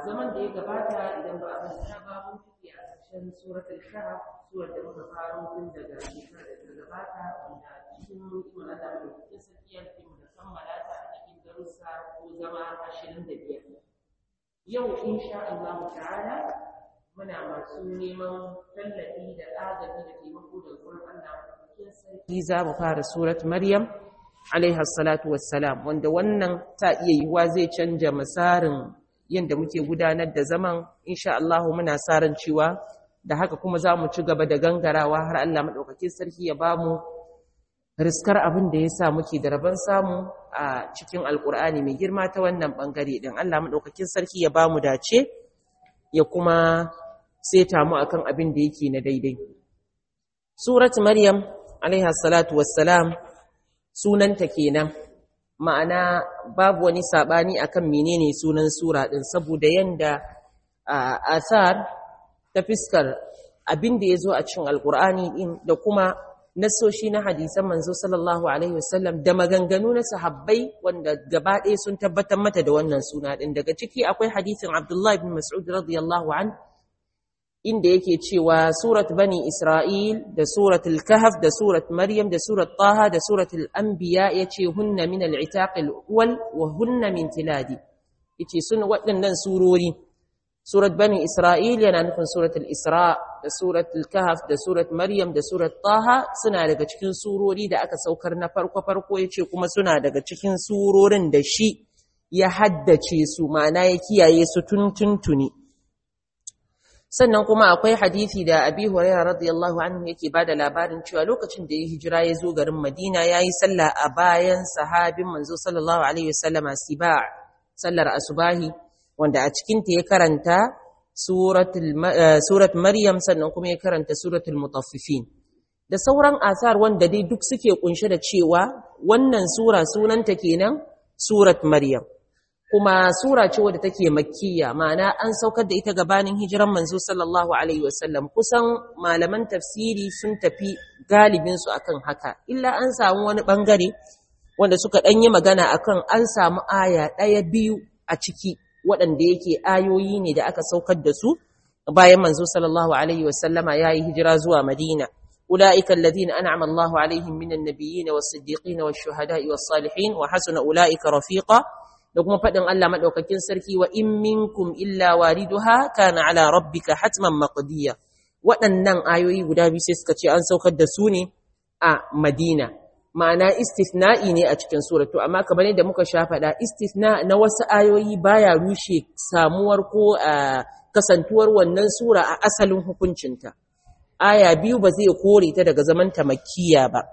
zaman da ya gabata idan ba a manta ba mun fiye a ƙarshen suratul kahf surar da muka faro tun daga shekarar da ta gabata wanda cikin ikon Allah da cikin sakiyar mu da kammala ta a cikin darussa ko zama ashirin da biyar yau insha Allah ta'ala muna masu neman tallafi da agaji da taimako da gurin Allah cikin sarki za mu fara surat Maryam alaiha salatu wassalam wanda wannan ta iya yiwuwa zai canja masarin yadda muke gudanar da zaman insha Allah muna sa ran cewa da haka kuma za mu ci gaba da gangarawa har Allah maɗaukakin sarki ya ba mu riskar abin da ya sa muke da rabon samu a cikin alkur'ani mai girma ta wannan ɓangare ɗin Allah maɗaukakin sarki ya ba mu dace ya kuma seta mu akan abin da yake na daidai surat maryam alaiha salatu wassalam sunanta kenan ma'ana babu wani sabani akan menene sunan sura din saboda yanda asar ta fiskar abin da yazo a cikin alkur'ani din da kuma nasoshi na hadisan manzo sallallahu alaihi wasallam da maganganu na sahabbai wanda gaba ɗaya sun tabbatar mata da wannan suna din daga ciki akwai hadisin Abdullah ibn Mas'ud radiyallahu an inda yake cewa surat bani Isra'il da suratul kahf da surat Maryam da surat Taha da suratul anbiya yace hunna min al-itaq al-awwal wa hunna min tiladi yace sun waɗannan surori surat bani Isra'il yana nufin suratul Isra da suratul kahf da surat Maryam da surat Taha suna daga cikin surori da aka saukar na farko farko yace kuma suna daga cikin surorin da shi ya haddace su ma'ana ya kiyaye su tun tuntuni sannan kuma akwai hadisi da Abi Hurairah radiyallahu anhu yake bada labarin cewa lokacin da ya hijira ya zo garin Madina yayi sallah a bayan sahabin manzo sallallahu alaihi wasallama Siba sallar asubahi wanda a cikin ta ya karanta suratul surat Maryam sannan kuma ya karanta suratul Mutaffifin da sauran asar wanda dai duk suke kunshe da cewa wannan sura sunanta kenan surat Maryam kuma sura ce wadda take makkiya ma'ana an saukar da ita gabanin hijiran manzo sallallahu alaihi wasallam kusan malaman tafsiri sun tafi galibin su akan haka illa an samu wani bangare wanda suka dan yi magana akan an samu aya daya biyu a ciki waɗanda yake ayoyi ne da aka saukar da su bayan manzo sallallahu alaihi wasallama yayi hijira zuwa madina أولئك الذين أنعم الله عليهم من النبيين والصديقين والشهداء والصالحين وحسن أولئك رفيقا da kuma faɗin Allah maɗaukakin sarki wa in minkum illa wariduha kana ala rabbika hatman maqdiya waɗannan ayoyi guda biyu sai suka ce an saukar da su ne a Madina ma'ana istithna'i ne a cikin suratu amma kamar yadda muka sha faɗa istithna na wasu ayoyi baya rushe samuwar ko kasantuwar wannan sura a asalin hukuncinta aya biyu ba zai kore ta daga zamanta makkiya ba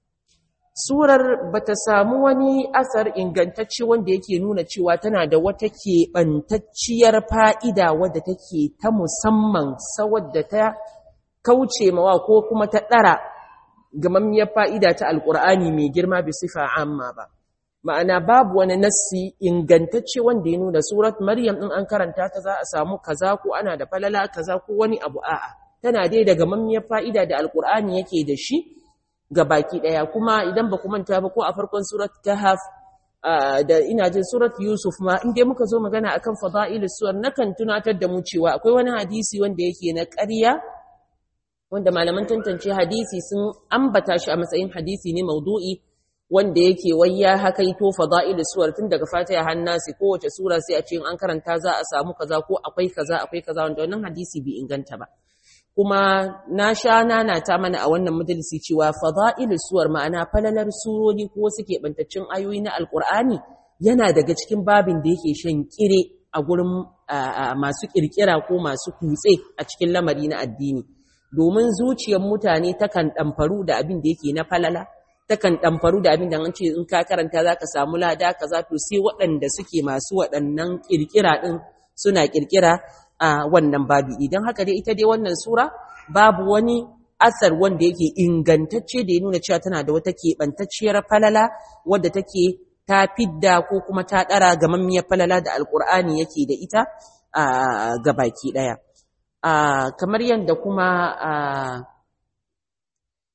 Surar ba ta samu wani asar ingantacce wanda yake nuna cewa tana da wata keɓantacciyar fa'ida wadda take ta musamman sawadda ta kauce mawa ko kuma ta ɗara gamammiyar fa'ida ta alƙur'ani mai girma bi sifa amma ba. Ma'ana babu wani nassi ingantacce wanda ya nuna surat Maryam ɗin an karanta ta za a samu kaza ko ana da falala kaza ko wani abu a'a. Tana dai da gamammiyar fa'ida da alƙur'ani yake da shi. ga baki daya kuma idan ba ku manta ba ko a farkon surat kahf da ina jin surat yusuf ma in dai muka zo magana akan fada'ilus suwar nakan tunatar da mu cewa akwai wani hadisi wanda yake na ƙarya wanda malaman tantance hadisi sun ambata shi a matsayin hadisi ne maudu'i wanda yake wayya hakaito fada'ilus suwar tun daga fatiha har nasi kowace sura sai a ce in an karanta za a samu kaza ko akwai kaza akwai kaza wanda wannan hadisi bai inganta ba kuma na sha nana ta mana a wannan majalisi cewa fada'ilus suwar ma'ana falalar surori ko wasu keɓantaccen ayoyi na alkur'ani yana daga cikin babin da yake shan kire a gurin masu kirkira ko masu kutse a cikin lamari na addini domin zuciyar mutane takan ɗamfaru da abin da yake na falala takan ɗamfaru da abin da an ce in ka karanta za ka samu lada kaza to sai waɗanda suke masu waɗannan kirkira ɗin suna kirkira a wannan babi idan haka dai ita dai wannan sura babu wani asar wanda yake ingantacce da ya nuna cewa tana da wata keɓantacciyar falala wadda take ta fidda ko kuma ta ɗara gamammiyar falala da alƙur'ani yake da ita a gabaki ɗaya kamar yadda kuma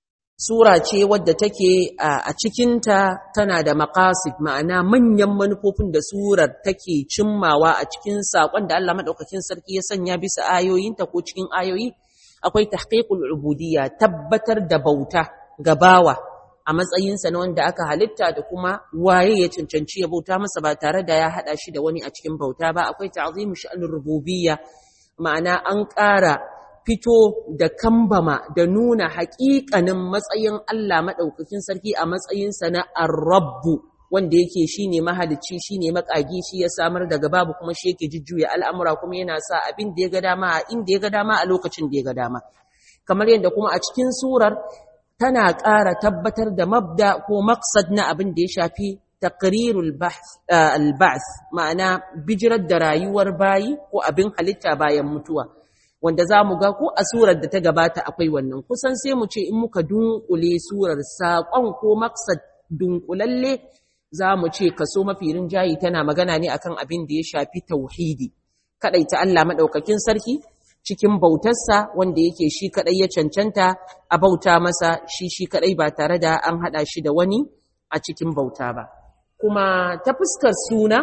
sura ce wadda take a cikinta tana da maqasid ma'ana manyan manufofin da surar take cimmawa a cikin sakon da Allah madaukakin sarki ya sanya bisa ayoyinta ko cikin ayoyi akwai tahqiqul ubudiyya tabbatar da bauta ga bawa a matsayinsa na wanda aka halitta da kuma waye ya cancanci ya bauta masa ba tare da ya hada shi da wani a cikin bauta ba akwai ta'zimu sha'anur rububiyya ma'ana an ƙara fito da kambama da nuna haƙiƙanin matsayin Allah maɗaukakin sarki a matsayinsa na arrabbu wanda yake shine mahalicci shine makagi shi ya samar daga babu kuma shi yake jujjuya al'amura kuma yana sa abin da ya ga dama a inda ya ga dama a lokacin da ya ga dama kamar yadda kuma a cikin surar tana ƙara tabbatar da mabda ko maqsad na abin da ya shafi taqrirul al-ba'th ma'ana bijirar da rayuwar bayi ko abin halitta bayan mutuwa wanda za mu ga ko a surar da ta gabata akwai wannan kusan sai mu ce in muka dunkule surar saƙon ko maksad dunkulalle za mu ce kaso mafi rinjayi tana magana ne akan abin da ya shafi tauhidi ta Allah maɗaukakin sarki cikin bautarsa wanda yake shi kaɗai ya cancanta a bauta masa shi shi kaɗai ba tare da an haɗa shi da wani a cikin bauta ba kuma ta fuskar suna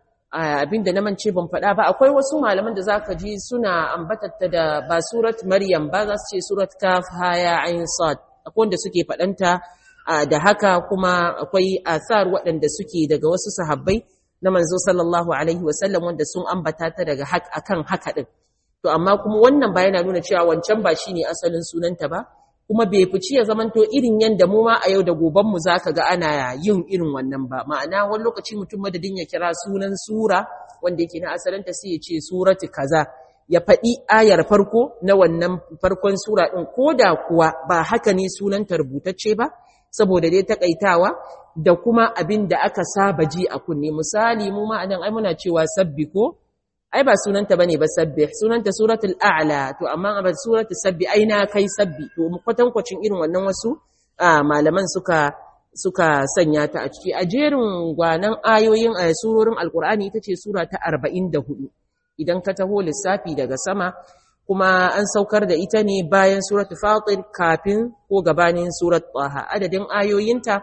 abinda na mance ban faɗa ba akwai wasu malaman da zaka ji suna ambatatta da ba surat maryam ba za su ce surat kaf haya ain sad akwai wanda suke faɗanta da haka kuma akwai asar waɗanda suke daga wasu sahabbai na manzo sallallahu alaihi wasallam wanda sun ambata ta daga akan haka din to amma kuma wannan ba yana nuna cewa wancan ba shine asalin sunanta ba kuma bai fici ya zamanto irin yanda mu ma a yau da goban mu zaka ga ana yin irin wannan ba ma'ana wani lokaci mutum madadin ya kira sunan sura wanda yake na asalinta sai ya ce surati kaza ya faɗi ayar farko na wannan farkon sura ɗin ko da kuwa ba haka ne sunanta rubutacce ba saboda dai takaitawa da kuma abin da aka saba ji a kunne misali mu ma anan ai muna cewa sabbi ko ai ba sunanta bane ba sabbih sunanta suratul a'la to amma ba suratul sabbi ai na kai sabbi to kwatankwacin irin wannan wasu malaman suka suka sanya ta a ciki a jerin gwanan ayoyin a surorin alkur'ani ita ce sura ta 44 idan ka taho lissafi daga sama kuma an saukar da ita ne bayan suratul fatir kafin ko gabanin surat taha adadin ayoyinta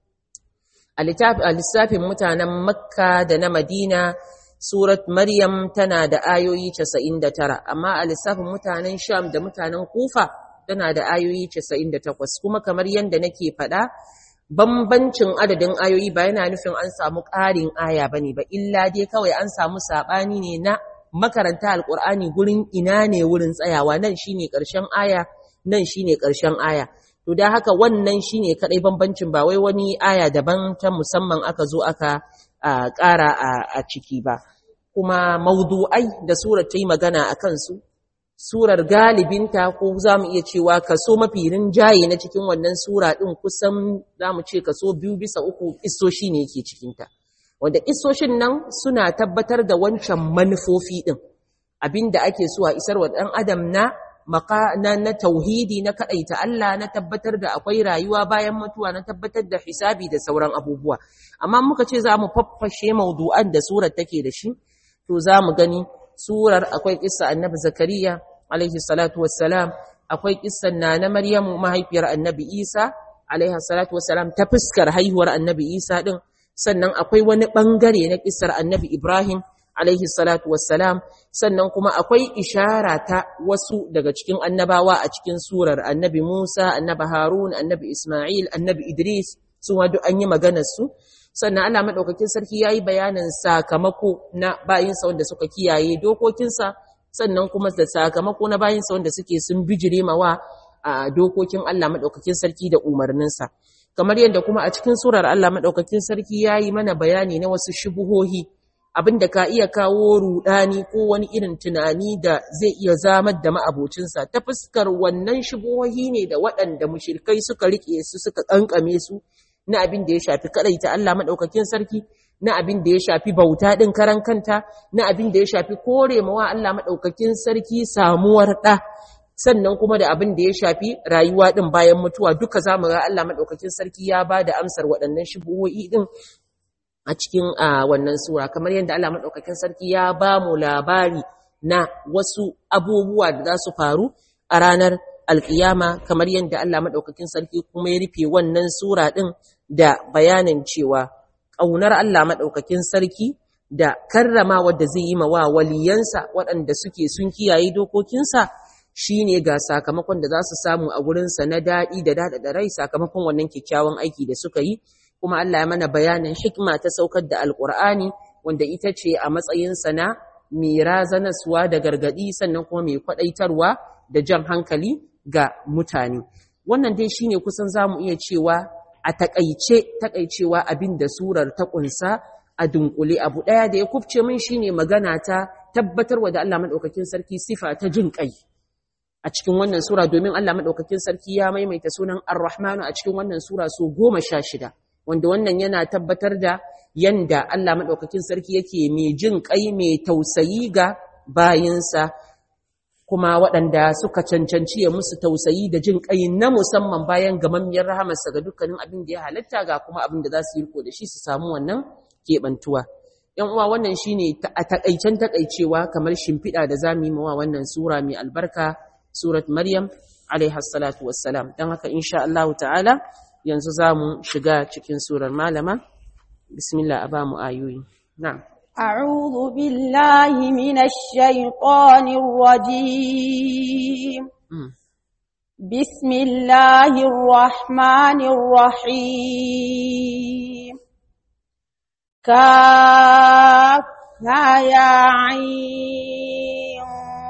a lissafin mutanen makka da na madina Surat Maryam tana da ayoyi 99, amma a lissafin mutanen Sham da mutanen Kufa tana da ayoyi 98, kuma kamar yadda nake faɗa, bambancin adadin ayoyi ba yana nufin an samu ƙarin aya ba ne ba, illa dai kawai an samu saɓani ne na makaranta Alƙur'ani gurin ina ne wurin tsayawa, nan shi ne ƙarshen aya, nan shi ne ƙarshen aya. To da haka wannan shi ne kaɗai bambancin ba wai wani aya daban ta musamman aka zo aka a ƙara a ciki ba kuma maudu'ai da surar ta yi magana a kansu surar galibinta ko za mu iya cewa kaso mafi rinjaye na cikin wannan sura ɗin kusan za mu ce kaso biyu bisa uku isoshi ne yake cikinta wanda isoshin nan suna tabbatar da wancan manufofi ɗin abinda ake so a isar wa ɗan adam na maka na, na tauhidi na kadaita Allah na tabbatar da akwai rayuwa bayan mutuwa na tabbatar da hisabi da sauran abubuwa amma muka ce za mu faffashe maudu'an da surar take da shi to za mu gani surar akwai kissa annabi zakariya alaihi salatu wassalam akwai kissan na na maryamu mahaifiyar annabi isa alaihi salatu wassalam ta fuskar haihuwar annabi isa din sannan akwai wani bangare na kissar annabi ibrahim alaihi salatu wassalam sannan kuma akwai ishara ta wasu daga cikin annabawa a cikin surar annabi Musa annabi Harun annabi Isma'il annabi Idris su ma duk an yi maganar su sannan Allah madaukakin sarki yayi bayanin sakamako na bayinsa wanda suka kiyaye dokokinsa sannan kuma da sakamako na bayinsa wanda suke sun bijire mawa a dokokin Allah madaukakin sarki da umarninsa kamar yadda kuma a cikin surar Allah madaukakin sarki yayi mana bayani na wasu shubuhohi abinda ka iya kawo rudani ko wani irin tunani da zai iya zamar da ma'abocinsa ta fuskar wannan shubuhohi ne da waɗanda mushrikai suka rike su suka kankame su na abin da ya shafi ta Allah madaukakin sarki na abin da ya shafi bauta din karan kanta na abin da ya shafi kore mawa Allah madaukakin sarki samuwar da sannan kuma da abin da ya shafi rayuwa din bayan mutuwa duka zamu ga Allah madaukakin sarki ya bada amsar waɗannan shubuhohi din a cikin wannan sura kamar yadda Allah madaukakin sarki ya ba mu labari na wasu abubuwa da za su faru a ranar alƙiyama kamar yadda Allah maɗaukakin sarki kuma ya rufe wannan sura ɗin da bayanin cewa ƙaunar Allah maɗaukakin sarki da karrama wadda zai yi wa waliyansa waɗanda suke sun kiyaye dokokinsa shi ne ga sakamakon da za su samu a gurinsa na daɗi da daɗaɗa rai sakamakon wannan kyakkyawan aiki da suka yi kuma Allah ya mana bayanin hikma ta saukar da alƙur'ani wanda ita ce a matsayinsa na mai razanaswa da gargaɗi sannan kuma mai kwaɗaitarwa da jan hankali ga mutane wannan dai shine kusan zamu iya cewa a takaice takaicewa abin da surar ta kunsa a dunkule abu daya da ya kufce min shine magana ta tabbatarwa da Allah madaukakin sarki sifa ta jin kai a cikin wannan sura domin Allah madaukakin sarki ya maimaita sunan Ar-Rahmanu a cikin wannan sura so 16 wanda wannan yana tabbatar da yanda Allah madaukakin sarki yake mai jin kai mai tausayi ga bayinsa kuma waɗanda suka cancanci ya musu tausayi da jin ƙai na musamman bayan gamammiyar rahamarsa ga dukkanin abin da ya halatta ga kuma abin da za su yi riko da shi su samu wannan keɓantuwa. ‘Yan uwa wannan shi ne a taƙaicen taƙaicewa kamar shimfiɗa da za mu yi mawa wannan sura mai albarka, Surat Maryam, salatu wassalam. Don haka, insha Allah ta'ala, yanzu za mu shiga cikin surar malama. Bismillah a ba mu ayoyi. Na'am. أعوذ بالله من الشيطان الرجيم بسم الله الرحمن الرحيم كافها يا عين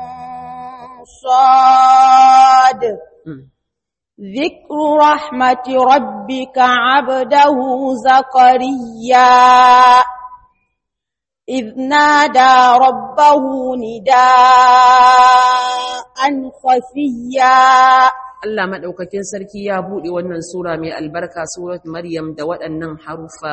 صاد ذكر رحمة ربك عبده زكريا إذ نادى ربه نداء خفيا Allah maɗaukakin sarki ya buɗe wannan sura mai albarka surat Maryam da waɗannan harufa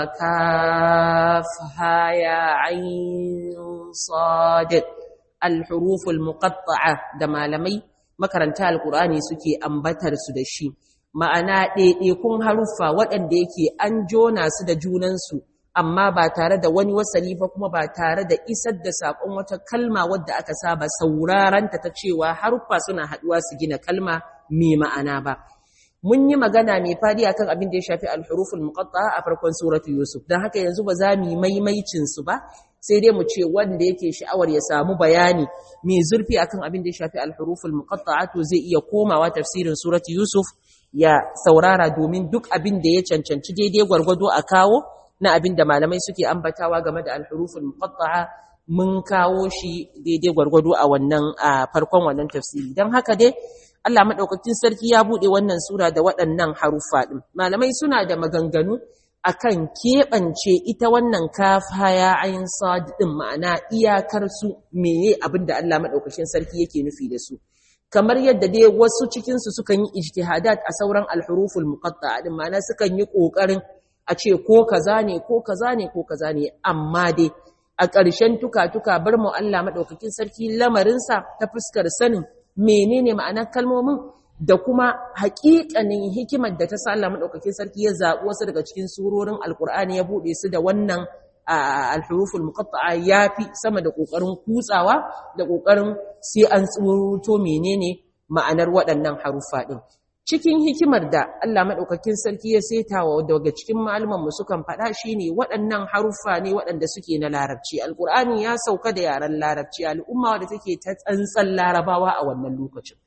kaf ha ya ain sad al-huruful muqatta'a da malamai makaranta alqur'ani suke ambatar su da shi ma'ana ɗaiɗaikun haruffa waɗanda yake an jona su da junansu amma ba tare da wani wasali ba kuma ba tare da isar da saƙon wata kalma wadda aka saba sauraranta ta cewa haruffa suna haɗuwa su gina kalma mai ma'ana ba mun yi magana mai fadi akan abin da ya shafi al-huruful muqatta'a a farkon suratu yusuf dan haka yanzu ba za mu yi maimaicin su ba sai dai mu ce wanda yake sha'awar ya samu bayani mai zurfi akan abin da ya shafi al-huruful muqatta'a to zai iya komawa tafsirin suratu yusuf ya saurara domin duk abin da ya cancanci daidai gwargwado a kawo na abin da malamai suke ambatawa game da al-huruful muqatta'a mun kawo shi daidai gwargwado a wannan a farkon wannan tafsiri dan haka dai Allah madaukakin sarki ya bude wannan sura da waɗannan harufa din malamai suna da maganganu akan keɓance ita wannan kafa ya ayin sad din ma'ana iyakar su meye abin da Allah madaukakin sarki yake nufi da su kamar yadda dai wasu cikin su sukan yi ijtihadat a sauran al-huruful muqatta'a din ma'ana sukan yi kokarin a ce ko kaza ne ko kaza ne ko kaza ne amma dai a ƙarshen tuka-tuka bar mu Allah maɗaukakin sarki lamarinsa ta fuskar sanin menene ma'anar kalmomin da kuma haƙiƙanin hikimar da ta sa Allah maɗaukakin sarki ya zaɓi wasu daga cikin surorin alƙur'ani ya buɗe su da wannan alhuruful muqatta'a yafi sama da ƙoƙarin kutsawa da ƙoƙarin sai an tsoroto menene ma'anar waɗannan harufa ɗin cikin hikimar da Allah maɗaukakin sarki ya setawa daga cikin mu sukan faɗa shi ne waɗannan haruffa ne waɗanda suke na larabci alƙur'ani ya sauka da yaren larabci al'umma wadda take ta tsantsan larabawa a wannan lokacin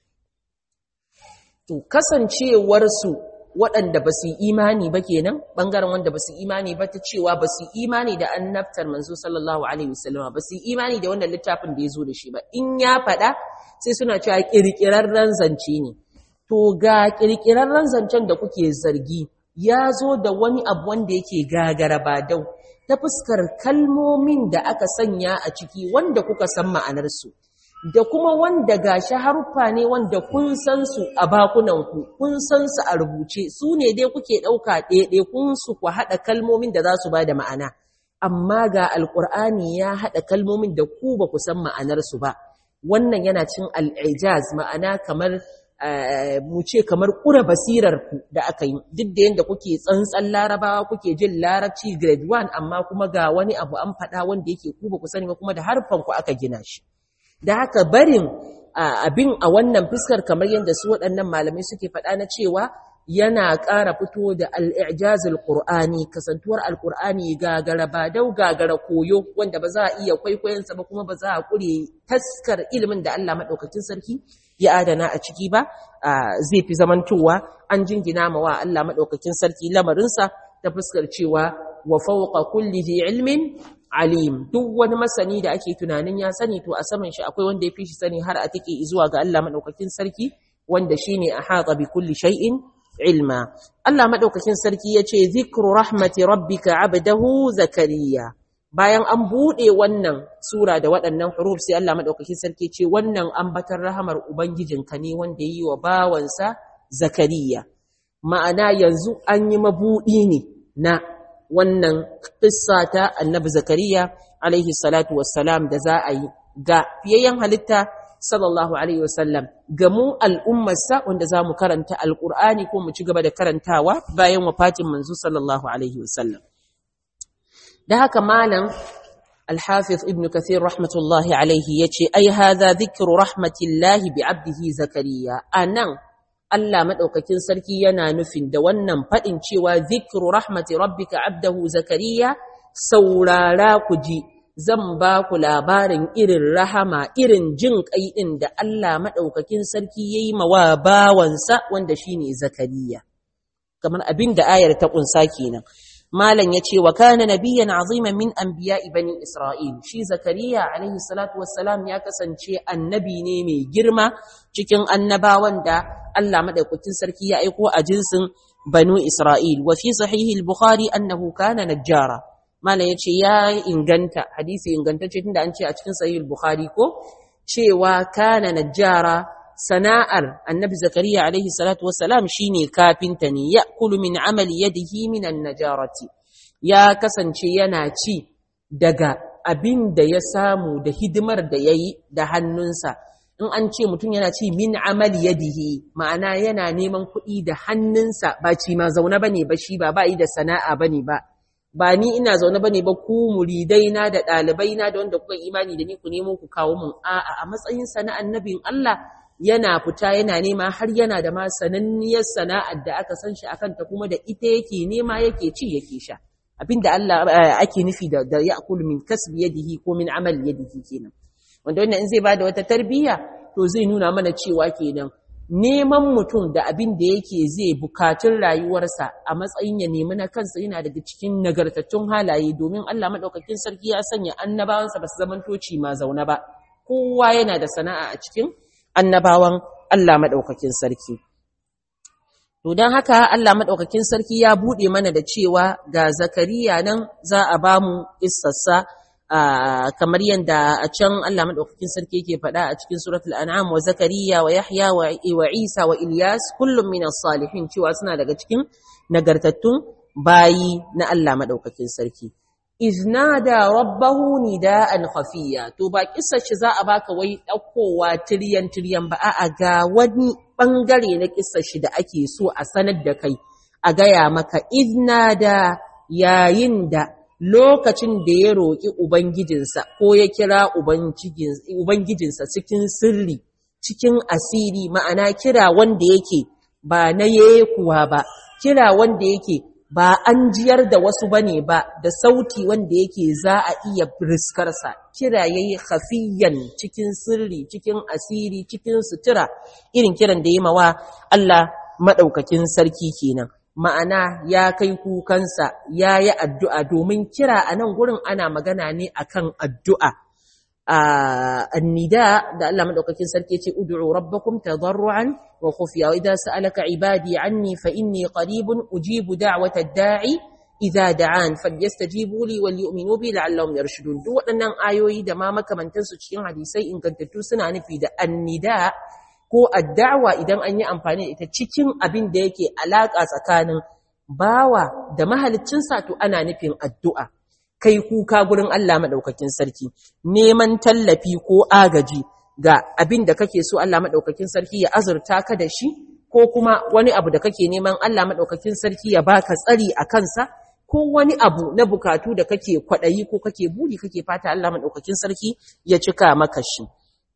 to kasancewarsu waɗanda ba su yi imani ba kenan ɓangaren wanda ba su yi imani ba ta cewa ba su yi imani da annabtar manzo sallallahu alaihi wasallama ba su yi imani da wannan littafin da ya zo da shi ba in ya faɗa sai suna cewa ƙirƙirarren zance ne to ga ƙirƙirarren zancen da kuke zargi ya zo da wani abu wanda yake gagara ba dau ta fuskar kalmomin da aka sanya a ciki wanda kuka san ma'anarsu da kuma wanda gashi haruffa ne wanda kun san su a bakunanku kun san su a rubuce su ne dai kuke ɗauka ɗaiɗai kun su ku haɗa kalmomin da za su ba da ma'ana amma ga alƙur'ani ya haɗa kalmomin da ku ba ku san ma'anarsu ba wannan yana cin al'ijaz ma'ana kamar mu ce kamar ƙura basirarku da aka yi duk da yadda kuke tsantsan larabawa kuke jin larabci grade 1 amma kuma ga wani abu an faɗa wanda yake ku ba ku sani ba kuma da harfanku aka gina shi da haka barin abin a wannan fuskar kamar yadda su waɗannan malamai suke faɗa na cewa yana ƙara fito da al'ijazul ƙur'ani kasantuwar alƙur'ani gagara ba dau gagara koyo wanda ba za a iya kwaikwayonsa ba kuma ba za a ƙure taskar ilimin da Allah maɗaukakin sarki ya adana a ciki ba zai fi zamantowa an jingina ma wa Allah maɗaukakin sarki lamarinsa ta fuskar cewa wa fawqa kulli dhi ilmin alim duk wani masani da ake tunanin ya sani to a saman shi akwai wanda ya fi shi sani har a take zuwa ga Allah maɗaukakin sarki wanda shine ahata bi kulli shay'in ilma Allah madaukakin sarki yace zikru rahmati rabbika abdahu zakariya bayan an bude wannan sura da waɗannan huruf sai Allah madaukakin sarki ce wannan ambatar rahamar ubangijinka ne wanda yi wa bawansa zakariya ma'ana yanzu an yi mabudi ne na wannan qissa ta annabi zakariya alaihi salatu wassalam da za a yi ga fiyayyen halitta sallallahu alaihi wasallam ga mu al'ummarsa wanda za mu karanta alƙur'ani ko mu ci gaba da karantawa bayan wafatin manzo sallallahu alaihi wasallam da haka malam alhafiz ibn kathir rahmatullahi alaihi yace ai hadha dhikru rahmatillahi bi abdihi zakariya anan Allah madaukakin sarki yana nufin da wannan fadin cewa dhikru rahmati rabbika abdahu zakariya saurara ku ji zan ba ku labarin irin rahama irin jin kai ɗin da Allah maɗaukakin sarki ya yi mawa bawansa wanda shi ne zakariya kamar abin da ayar ta ƙunsa kenan malam ya ce wa kana nabiyyan aziman min anbiya'i bani isra'il shi zakariya alaihi salatu wassalam ya kasance annabi ne mai girma cikin annabawan da Allah maɗaukakin sarki ya aiko a jinsin banu isra'il wa fi sahihi al-bukhari annahu kana najjara Malam ya ce ya inganta hadisi ingantacce tunda an ce a cikin sahih bukhari ko cewa kana najjara sana'ar annabi zakariya alaihi salatu wassalam shine kafinta ne ya'kulu min amali yadihi min an-najarati ya kasance yana ci daga abin da ya samu da hidimar da yayi da hannunsa in an ce mutum yana ci min amali yadihi ma'ana yana neman kuɗi da hannunsa ba ci ma zaune bane ba shi ba ba yi da sana'a bane ba ba ni ina zaune bane ba ku muridai na da ɗalibai na da wanda kuka imani da ni ku nemo ku kawo mun a'a a matsayin sana annabin Allah yana fita yana nema har yana da ma sananniyar sana'ar da aka san shi akan ta kuma da ita yake nema yake ci yake sha abinda Allah ake nufi da da ya'kulu min kasbi yadihi ko min amal yadihi kenan wanda wannan in zai bada wata tarbiyya to zai nuna mana cewa kenan neman mutum da abin da yake zai bukatun rayuwarsa a matsayin ya nemi na kansa yana daga cikin nagartattun halaye domin Allah maɗaukakin sarki ya sanya annabawansa ba su zamantoci ma zaune ba kowa yana da sana'a a cikin annabawan Allah maɗaukakin sarki to don haka Allah maɗaukakin sarki ya buɗe mana da cewa ga zakariya nan za a ba mu issassa kamar yadda a can Allah madaukakin sarki yake faɗa a cikin suratul an'am wa zakariya wa yahya wa isa wa ilyas kullum min salihin cewa suna daga cikin nagartattun bayi na Allah madaukakin sarki iznada rabbahu nida'an khafiya to ba kissa shi za a baka wai daukowa tiryan tiryan ba a'a ga wani bangare na kissa shi da ake so a sanar da kai a gaya maka iznada yayin da lokacin da ya roƙi Ubangijinsa ko ya kira Ubangijinsa cikin sirri, cikin asiri, ma'ana kira wanda yake ba na kuwa ba, kira wanda yake ba an jiyar da wasu bane ba da sauti wanda yake za a iya riskarsa, kira ya yi hafiyan cikin sirri, cikin asiri, cikin sutura, irin kiran da ya mawa Allah maɗaukakin sarki kenan. ma'ana ya kai kukansa ya yi addu'a domin kira a nan gurin ana magana ne akan addu'a. Annida da Allah maɗaukakin sarki ce, Udu'u rabbakum tadarru'an wa khufiya wa idan sa'alaka ibadi anni fa inni qaribun ujibu da'wata da'i idza da'an falyastajibu li wal yu'minu bi la'allahum yarshudun duk waɗannan ayoyi da ma makamantansu cikin hadisai ingantattu suna nufi da annida ko addawa idan an yi amfani da ita cikin abin da yake alaƙa tsakanin bawa da mahaliccinsa to ana nufin addu'a kai kuka gurin Allah maɗaukakin sarki neman tallafi ko agaji ga abin da kake so Allah maɗaukakin sarki ya azurta ka da shi ko kuma wani abu da kake neman Allah maɗaukakin sarki ya baka tsari a kansa ko wani abu na bukatu da kake kwaɗayi ko kake buri kake fata Allah maɗaukakin sarki ya cika maka shi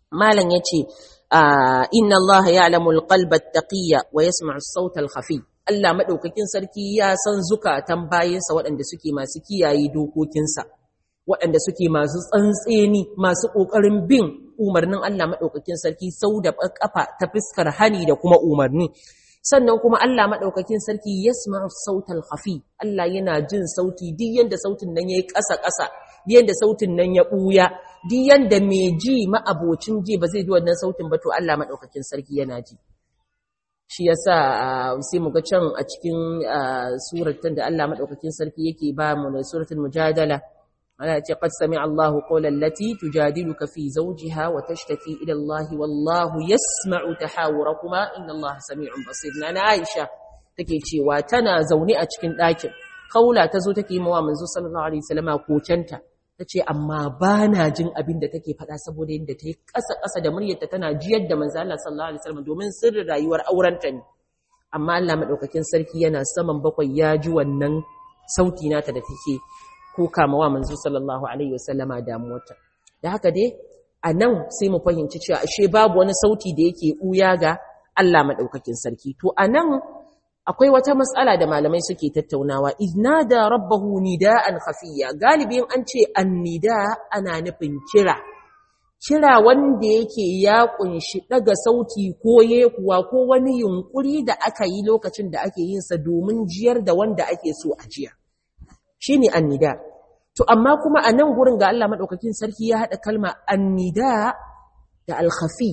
malam yace inna Allah ya'lamu al-qalba at-taqiyya wa yasma'u as-sawta al-khafi Allah madaukakin sarki ya san zukatan bayinsa waɗanda suke masu kiyaye dokokinsa waɗanda suke masu tsantseni masu ƙoƙarin bin umarnin Allah madaukakin sarki sau da ƙafa ta fuskar hani da kuma umarni sannan kuma Allah madaukakin sarki yasma'u as-sawta al-khafi Allah yana jin sauti duk yanda sautin nan yayi ƙasa-ƙasa duk yanda sautin nan ya ɓuya duk yanda mai ji ma'abocin ji ba zai ji wannan sautin ba to Allah madaukakin sarki yana ji shi yasa sai mu ga can a cikin suratan da Allah madaukakin sarki yake ba mu da suratul mujadala ana ce qad sami'a Allahu qawlan lati tujadiluka fi zawjiha wa tashtaki ila Allah wallahu yasma'u tahawurakuma inna Allah sami'un basir na Aisha take cewa tana zaune a cikin ɗakin kaula tazo take yi mawa manzo sallallahu alaihi wasallama kokenta tace amma bana jin abin da take faɗa saboda yadda ta yi ƙasa-ƙasa da muryarta tana jiyar da manzo Allah sallallahu alaihi wasallam domin sirrin rayuwar aurenta ne amma Allah madaukakin sarki yana saman bakwai ya ji wannan sauti nata da take kuka mawa manzo sallallahu alaihi wasallama damuwarta da haka dai a nan sai mu fahimci cewa ashe babu wani sauti da yake ɓuya ga Allah madaukakin sarki to a nan akwai wata matsala da malamai suke tattaunawa iznada rabbahu nida'an khafiyya galibin an ce annida ana nufin kira kira wanda yake ya kunshi daga sauti ko yekuwa ko wani yunkuri da aka yi lokacin da ake yin sa domin jiyar da wanda ake so a jiya shine annida to amma kuma a nan gurin ga Allah madaukakin sarki ya hada kalma annida da al-khafi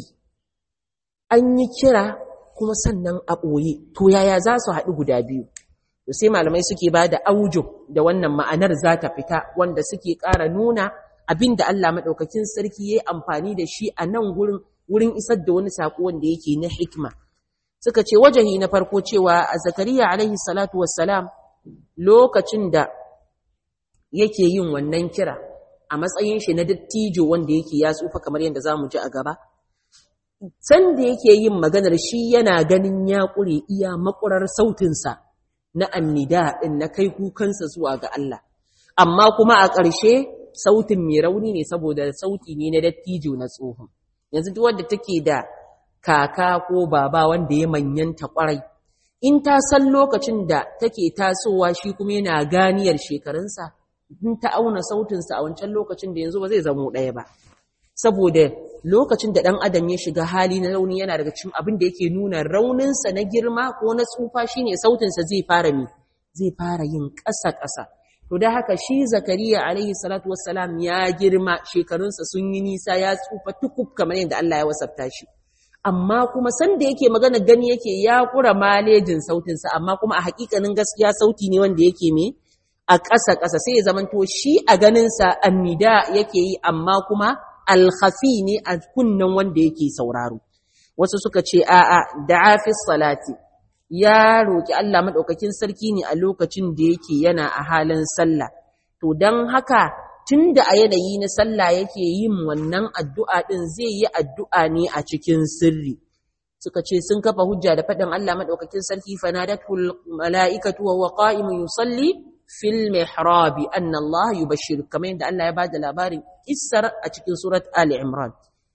an yi kira kuma sannan a ɓoye to yaya za su haɗu guda biyu to sai malamai suke ba da aujo da wannan ma'anar za ta fita wanda suke ƙara nuna abin da Allah maɗaukakin sarki ya yi amfani da shi a nan gurin wurin isar da wani saƙo wanda yake na hikma suka ce wajahi na farko cewa a zakariya alaihi salatu wassalam lokacin da yake yin wannan kira a matsayin shi na dattijo wanda yake ya tsufa kamar yadda za mu ji a gaba sanda yake yin maganar shi yana ganin ya ƙure iya makurar sautinsa na annida ɗin na kai kukansa zuwa ga Allah amma kuma a ƙarshe sautin mai rauni ne saboda sauti ne na dattijo na tsohon yanzu duk wanda take da kaka ko baba wanda ya manyanta ƙwarai in ta san lokacin da take tasowa shi kuma yana ganiyar shekarunsa in ta auna sautinsa a wancan lokacin da yanzu ba zai zamo ɗaya ba saboda lokacin da ɗan adam ya shiga hali na rauni yana daga cikin abin da yake nuna rauninsa na girma ko na tsufa shine sautinsa zai fara mi zai fara yin ƙasa-ƙasa to da haka shi zakariya alaihi salatu wassalam ya girma shekarunsa sun yi nisa ya tsufa tukub kamar yadda Allah ya wasafta shi amma kuma sanda yake magana gani yake ya kura malejin sautinsa amma kuma a hakikanin gaskiya sauti ne wanda yake me a ƙasa-ƙasa sai ya zamanto shi a ganinsa annida yake yi amma kuma alkhafi ne a kunnen wanda yake sauraro wasu suka ce a'a da'a fi salati ya roki Allah madaukakin sarki ne a lokacin da yake yana a halin sallah to dan haka tunda a yanayi na sallah yake yin wannan addu'a din zai yi addu'a ne a cikin sirri suka ce sun kafa hujja da faɗin Allah madaukakin sarki fanadatul mala'ikatu wa huwa qa'imun yusalli fil mihrabi anna Allah yubashshir kamar yadda Allah ya bada labarin kissar a cikin surat Ali Imran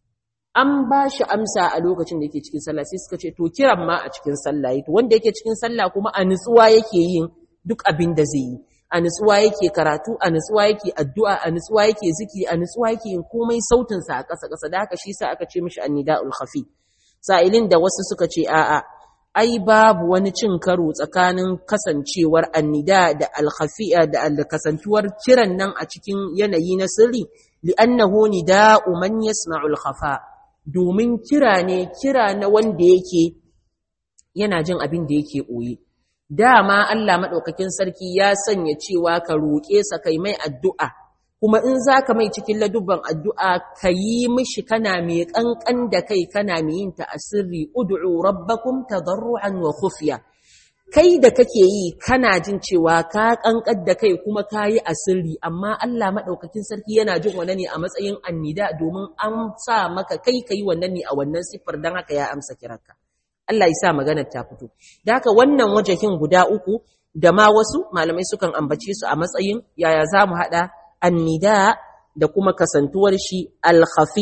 an ba shi amsa a lokacin da yake cikin sallah sai suka ce to kiran ma a cikin sallah to wanda yake cikin sallah kuma a nutsuwa yake yin duk abin da zai yi a nutsuwa yake karatu a nutsuwa yake addu'a a nutsuwa yake zikiri a nutsuwa yake yin komai sautin sa a ƙasa ƙasa da haka shi sa aka ce mishi annida'ul khafi sa'ilin da wasu suka ce a'a ai babu wani cin karo tsakanin kasancewar annida da alkhafi'a da kasantuwar kiran nan a cikin yanayi na sirri li'annahu nida'u man yasma'ul khafa domin kira ne kira na wanda yake yana jin abin da yake ɓoye dama Allah maɗaukakin sarki ya sanya cewa ka roƙe sa kai mai addu'a kuma in za ka mai cikin ladubban addu'a ka yi mishi kana mai ƙanƙan da kai kana mai yin ta a sirri ud'u rabbakum tadarru'an wa khufiya kai da kake yi kana jin cewa ka ƙanƙan da kai kuma ka yi a sirri amma Allah maɗaukakin sarki yana jin wannan ne a matsayin annida domin an sa maka kai ka yi wannan ne a wannan siffar don haka ya amsa kiranka Allah ya sa maganar ta fito da haka wannan wajahin guda uku da ma wasu malamai sukan ambace su a matsayin yaya za mu haɗa annida da kuma kasantuwar shi alkhafi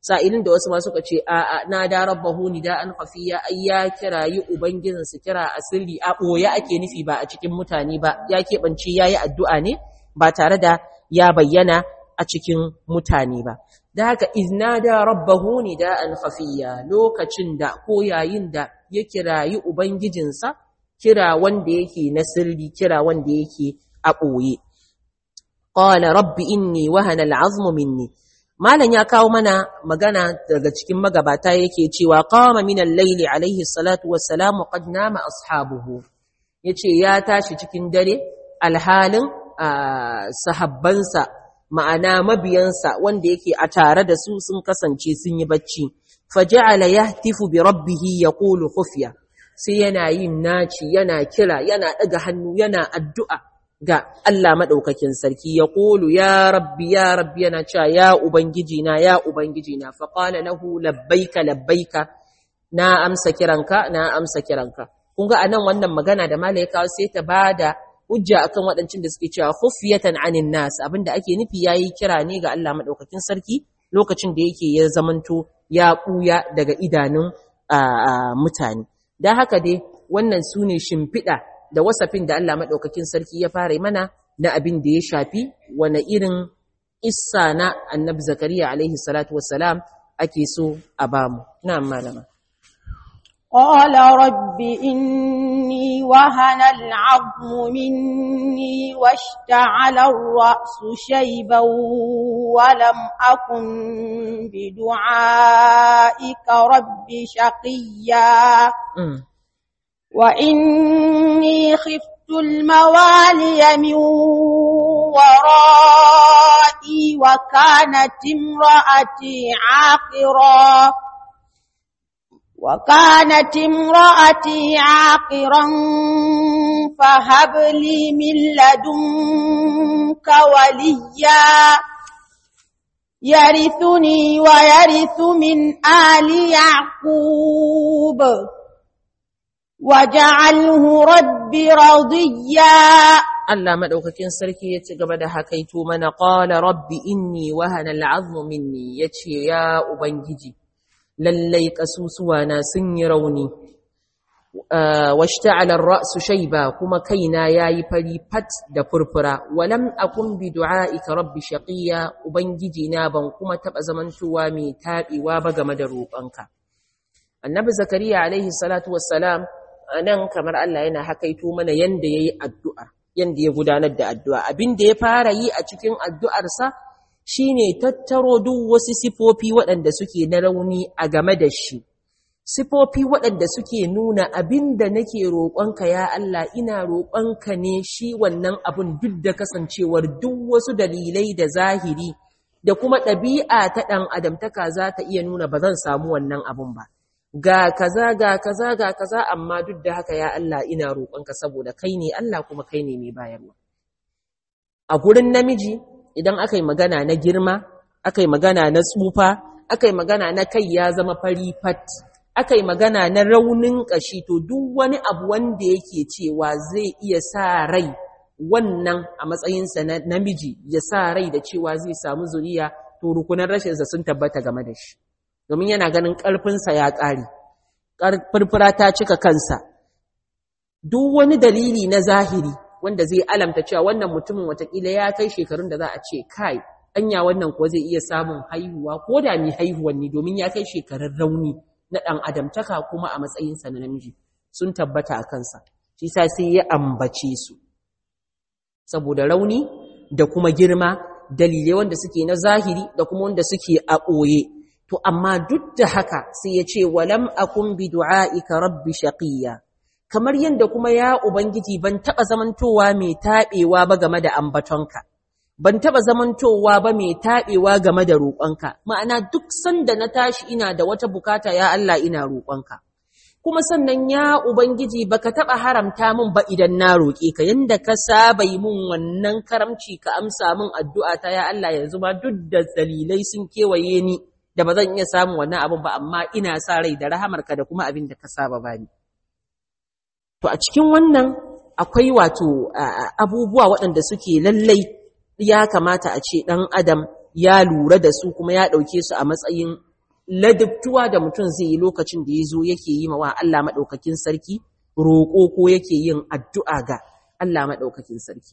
sa'ilin da wasu ma suka ce a na da rabbahu nida'an khafiya ai ya kirayi ubangijin su kira asiri a boye ake nufi ba a cikin mutane ba ya keɓance yayi addu'a ne ba tare da ya bayyana a cikin mutane ba da haka iznada rabbahu nida'an khafiya lokacin da ko yayin da ya kirayi ubangijinsa kira wanda yake na sirri kira wanda yake a ɓoye qala rabbi inni wahana al'azmu minni malan ya kawo mana magana daga cikin magabata yake cewa qama min al-layli alayhi salatu wassalamu qad nama ashabuhu yace ya tashi cikin dare alhalin sahabbansa ma'ana mabiyansa wanda yake a tare da su sun kasance sun yi bacci faja'ala yahtifu bi rabbih yaqulu khufiya sai yana yin naci yana kira yana daga hannu yana addu'a ga Allah madaukakin sarki yaqulu ya rabbi ya rabbi yana cewa ya ubangiji na ya ubangiji na fa qala lahu labbaika labbaika na amsa kiranka na amsa kiranka kun ga anan wannan magana da malaika sai ta bada hujja akan waɗancin da suke cewa khufiyatan anin nas abinda ake nufi yayi kira ne ga Allah madaukakin sarki lokacin da yake ya zamanto ya buya daga idanun mutane dan haka dai wannan sune shimfiɗa da wasafin da Allah madaukakin sarki ya fara mana na abin da ya shafi wani irin issa na annabi zakariya alaihi salatu wassalam ake so a bamu na'am malama قال رب إني وهن العظم مني واشتعل الرأس شيبا ولم أكن بدعائك رب شقيا وإني خفت الموالي من ورائي وكانت امرأتي عاقرا وكانت امرأتي عاقرا فهب لي من لدنك وليا يرثني ويرث من آل يعقوب واجعله رب رضيا Allah madaukakin sarki ya ci gaba da hakaito mana qala rabbi inni wahana al'azmu minni yace ya ubangiji lallai ƙasusuwana sun yi rauni washta'ala ar-ra'su shayba kuma kaina yayi fari fat da furfura walam akun bi du'aika rabbi shaqiya ubangiji na ban kuma taba zamantowa mai tabewa ba game da roƙonka annabi zakariya alaihi salatu wassalam anan kamar Allah yana hakaito mana yanda yayi addu'a yanda ya gudanar da addu'a abin da ya fara yi a cikin addu'arsa shine tattaro duk wasu sifofi waɗanda suke na rauni a game da shi sifofi waɗanda suke nuna abin da nake roƙonka ya Allah ina roƙonka ne shi wannan abin duk da kasancewar duk wasu dalilai da zahiri da kuma ɗabi'a ta ɗan adamtaka za ta iya nuna ba zan samu wannan abin ba ga kaza ga kaza ga kaza amma duk da haka ya Allah ina roƙonka saboda kai ne Allah kuma kai ne mai bayarwa a gurin namiji idan aka yi magana na girma aka yi magana na tsufa aka yi magana na kai ya zama fari fat aka yi magana na raunin ƙashi to duk wani abu wanda yake cewa zai iya sa rai wannan a matsayinsa na namiji ya sa rai da cewa zai samu zuriya to rukunan rashinsa sun tabbata game da shi domin yana ganin ƙarfinsa ya ƙare furfura ta cika kansa duk wani dalili na zahiri wanda zai alamta cewa wannan mutumin watakila ya kai shekarun da za a ce kai anya wannan kuwa zai iya samun haihuwa ko da mai haihuwan ne domin ya kai shekarun rauni na ɗan adamtaka kuma a matsayinsa na namiji sun tabbata a kansa shi sa sai ya ambace su saboda rauni da kuma girma dalilai wanda suke na zahiri da kuma wanda suke a ɓoye to amma duk da haka sai ya ce walam akun bi du'aika rabbi shaqiya kamar yadda kuma ya Ubangiji ban taɓa zamantowa mai taɓewa ba game da ambatonka, ban taɓa zamantowa ba mai taɓewa game da roƙonka, ma'ana duk sanda na tashi ina da wata bukata ya Allah ina roƙonka. Kuma sannan ya Ubangiji baka taɓa haramta min ba idan na roƙe ka, yadda ka saba yi min wannan karamci ka amsa min addu'a ta ya Allah yanzu ma duk da dalilai sun kewaye ni da ba zan iya samun wannan abin ba, amma ina sa rai da rahamarka da kuma abin da ka saba bani. To a cikin wannan akwai wato abubuwa waɗanda suke lallai ya kamata a ce ɗan adam ya lura da su kuma ya ɗauke su a matsayin ladabtuwa da mutum zai yi lokacin da ya zo yake yi wa Allah maɗaukakin sarki roƙo ko yake yin addu'a ga Allah maɗaukakin sarki.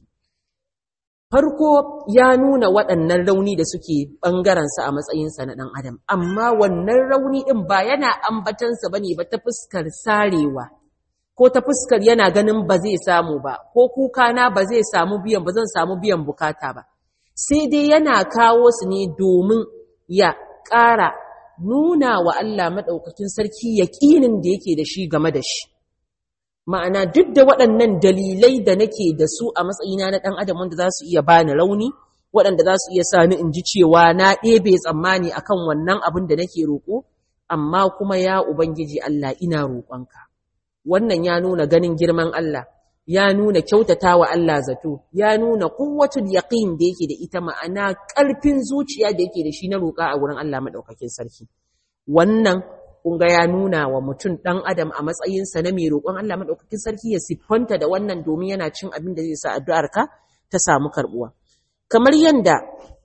Farko ya nuna waɗannan rauni da suke ɓangarensa a matsayinsa na ɗan adam, amma wannan rauni ɗin ba yana ambatansa ba ne ba ta fuskar sarewa, ko ta fuskar yana ganin ba zai samu ba, ko kukana ba zai samu biyan ba zan samu biyan bukata ba. Sai dai yana kawo su ne domin ya ƙara nuna wa Allah maɗaukakin sarki yaƙinin da yake da shi game da shi. Ma'ana duk da waɗannan dalilai da nake da su a matsayina na ɗan adam wanda za su iya bani rauni, waɗanda za su iya sa ni in ji cewa na ɗebe tsammani akan wannan abin da nake roƙo, amma kuma ya Ubangiji Allah ina roƙonka. Wannan ya nuna ganin girman Allah, ya nuna kyautata wa Allah zato, ya nuna kuwatul yaqin da yake da ita ma'ana ƙarfin zuciya da yake da shi na roƙa a wurin Allah maɗaukakin sarki. Wannan kunga ya nuna wa mutum ɗan adam a matsayinsa na mai roƙon Allah maɗaukakin sarki ya siffanta da wannan domin yana cin abin da zai sa addu'arka ta samu karɓuwa. Kamar yadda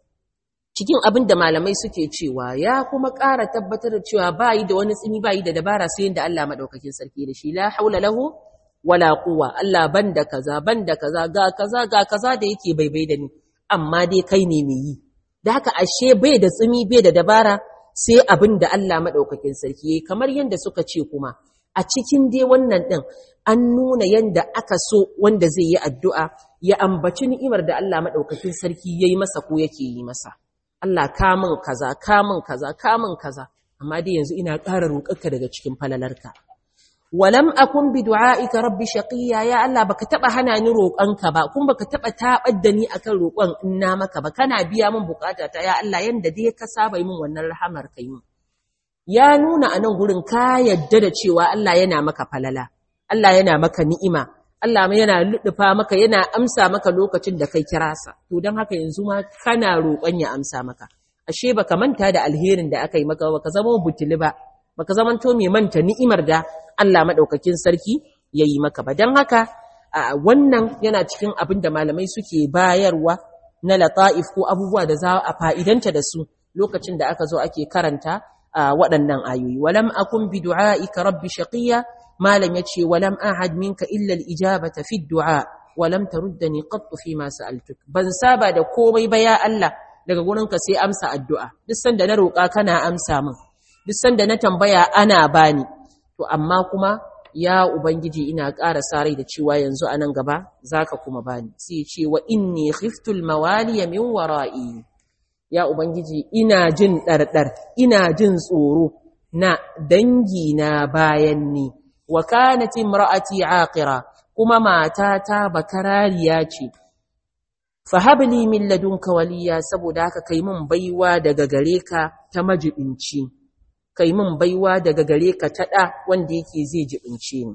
cikin abin da malamai suke cewa ya kuma ƙara tabbatar da cewa ba yi da wani tsimi ba yi da dabara sai yadda Allah maɗaukakin sarki da shi la haula lahu wala quwwa Allah banda kaza banda kaza ga kaza ga kaza da yake baibai da ni amma dai kai ne mai yi da haka ashe bai da tsimi bai da dabara sai abin da Allah maɗaukakin sarki ya yi kamar yadda suka ce kuma a cikin dai wannan ɗin an nuna yadda aka so wanda zai yi addu'a ya ambaci ni'imar da Allah maɗaukakin sarki ya yi masa ko yake yi masa. Allah kamun kaza, kamun kaza, kamun kaza, amma dai yanzu ina ƙara roƙarka daga cikin falalarka. Walam akun bi du'a'ika rabbi shaqiya ya Allah baka taba hana ni roƙonka ba kuma baka taba tabar da ni akan roƙon in na maka ba kana biya min bukata ta ya Allah yanda dai ka saba min wannan rahamar kai min ya nuna a nan gurin ka yadda da cewa Allah yana maka falala Allah yana maka ni'ima Allah yana luɗufa maka yana amsa maka lokacin da kai kira sa to dan haka yanzu ma kana roƙon ya amsa maka ashe baka manta da alherin da aka yi maka baka zama butuli ba baka zaman to mai manta ni'imar da Allah madaukakin sarki yayi maka ba dan haka wannan yana cikin abin da malamai suke bayarwa na lata'if ko abubuwa da za a fa'idanta da su lokacin da aka zo ake karanta waɗannan ayoyi walam akun bi du'aika rabbi shaqiya malam yace walam ahad minka illa al-ijabata fi du'a walam taruddani qattu fi ma sa'altuk ban saba da komai ba ya Allah daga gurinka sai amsa addu'a duk sanda na roƙa kana amsa min duk sanda na tambaya ana bani to amma kuma ya ubangiji ina ƙara sarai da cewa yanzu a nan gaba zaka kuma bani sai ce wa inni khiftul mawaliya min wara'i ya ubangiji ina jin ɗarɗar ina jin tsoro na dangi na bayan ni wa kanat imra'ati aqira kuma matata bakarariya ce fahabli min ladunka waliya saboda haka kai mun baiwa daga gare ka ta majibinci kai mun baiwa daga gare ka ta da wanda yake zai jibince ni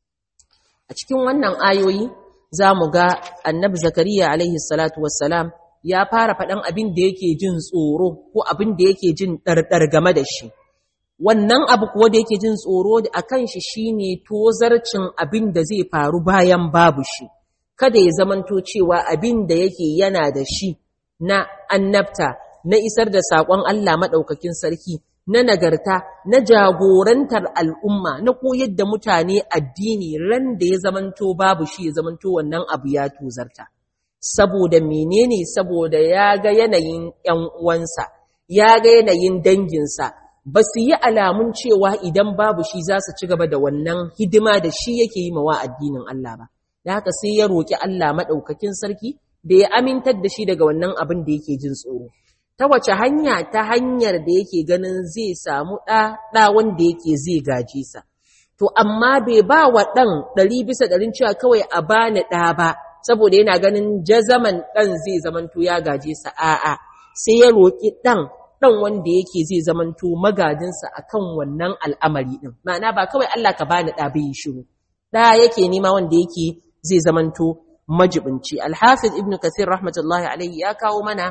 a cikin wannan ayoyi zamu ga annabi zakariya alaihi salatu wassalam ya fara faɗan abin da yake jin tsoro ko abin da yake jin ɗarɗar game da shi wannan abu kuwa da yake jin tsoro a kan shi shine tozarcin abin da zai faru bayan babu shi kada ya zamanto cewa abin da yake yana da shi na annabta na isar da saƙon Allah maɗaukakin sarki na nagarta na jagorantar al'umma na koyar da mutane addini ran da ya zamanto babu shi ya zamanto wannan abu ya tozarta saboda menene saboda ya ga yanayin ‘yan uwansa ya ga yanayin danginsa ba su yi alamun cewa idan babu shi za su ci gaba da wannan hidima da shi yake yi mawa addinin Allah ba da haka sai ya roƙi Allah maɗaukakin sarki da ya amintar da shi daga wannan abin da yake jin tsoro ta wace hanya ta hanyar da yake ganin zai samu ɗa ɗa wanda yake zai gaje sa to amma bai ba wa ɗan ɗari bisa ɗarin cewa kawai a bani ɗa ba saboda yana ganin jazaman ɗan zai zamanto ya gaje sa a'a sai ya roƙi ɗan ɗan wanda yake zai zamanto magajinsa akan wannan al'amari ɗin ma'ana ba kawai Allah ka bani ɗa bai shiru ɗa yake nema wanda yake zai zamanto majibinci alhafiz ibn kathir rahmatullahi alaihi ya kawo mana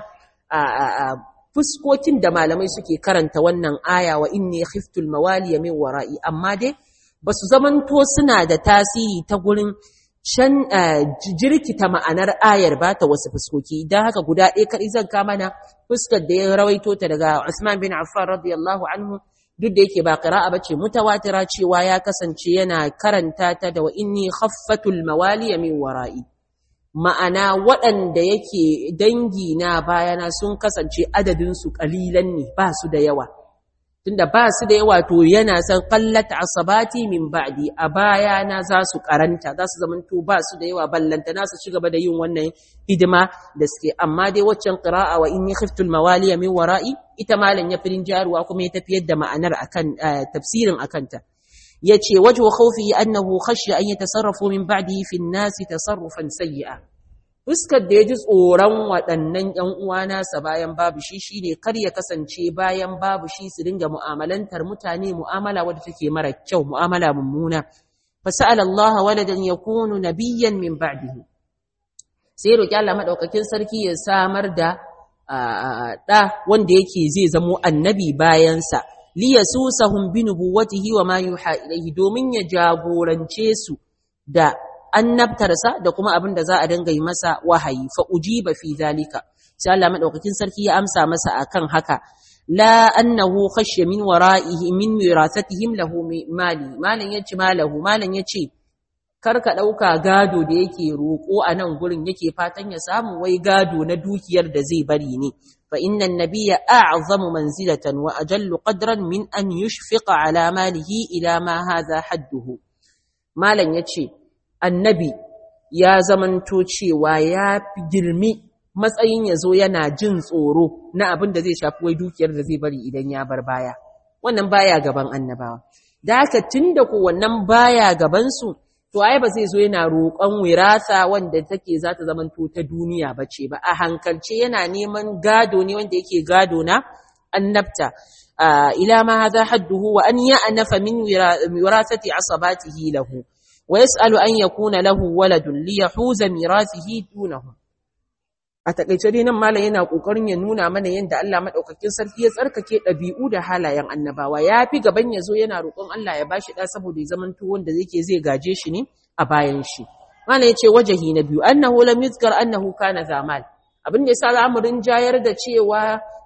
a fuskokin da malamai suke karanta wannan aya wa inni khiftul mawaliya min wara'i amma dai basu zamanto suna da tasiri ta gurin can jirkita ma'anar ayar ba ta wasu fuskoki idan haka guda ɗaya kaɗai zan kama na fuskar da ya rawaito ta daga Usman bin Affan radiyallahu anhu duk da yake ba qira'a bace mutawatira cewa ya kasance yana karanta ta da wa inni khaffatul mawali min wara'i ma'ana waɗanda yake dangi na bayana sun kasance adadin su kalilan ne ba su da yawa tunda ba su da yawa to yana san qallat asabati min ba'di a bayana za su karanta za su zamanto ba su da yawa ballanta na su ci gaba da yin wannan hidima da suke amma dai waccan qira'a wa inni khiftul mawaliya min wara'i ita malan ya firin jaruwa kuma ya tafiyar da ma'anar akan tafsirin akanta yace wajhu khawfi annahu khashya an yatasarrafu min ba'dihi fi an-nas tasarrufan sayyi'a fuskar da yaji tsoron waɗannan ƴan uwana sa bayan babu shi shine kar ya kasance bayan babu shi su dinga mu'amalantar mutane mu'amala wadda take mara kyau mu'amala mummuna fasa'ala Allah waladan yakunu nabiyyan min ba'dihi sai roki Allah madaukakin sarki ya samar da ɗa wanda yake zai zamo annabi bayansa liyasusahum bi nubuwatihi wa ma yuha ilayhi domin ya jagorance su da annabtarsa da kuma abin da za a dinga yi masa wahayi fa ujiba fi zalika sai Allah madaukakin sarki ya amsa masa akan haka la annahu khashya min wara'ihi min wirasatihim lahu mali malan yace malahu malan yace karka ɗauka gado da yake roƙo a nan gurin yake fatan ya samu wai gado na dukiyar da zai bari ne fa inna nabiyya a'zamu manzilatan wa ajallu qadran min an yushfiqa ala malihi ila ma hadha hadduhu malam yace annabi ya zamanto cewa ya fi girmi matsayin ya zo yana jin tsoro na abin da zai shafi wai dukiyar da zai bari idan ya bar baya wannan baya gaban annabawa da haka tunda ko wannan baya gaban su to ai ba zai zo yana roƙon wirasa wanda take za ta zamanto ta duniya ba ce ba a hankalce yana neman gado ne wanda yake gado na annabta ila ma hadha hadduhu wa an ya'nafa min wirasati asabatihi lahu wa yas'alu an yakuna lahu waladun li yahuza mirasihi dunahu a takaice dai nan malam yana kokarin ya nuna mana yadda Allah madaukakin sarki ya tsarkake dabi'u da halayen annabawa yafi gaban ya zo yana roƙon Allah ya bashi da saboda ya zamanto wanda yake zai gaje shi ne a bayan shi malam yace wajahi na biyu annahu lam yuzkar annahu kana zamal abin da yasa zamu rinjayar da cewa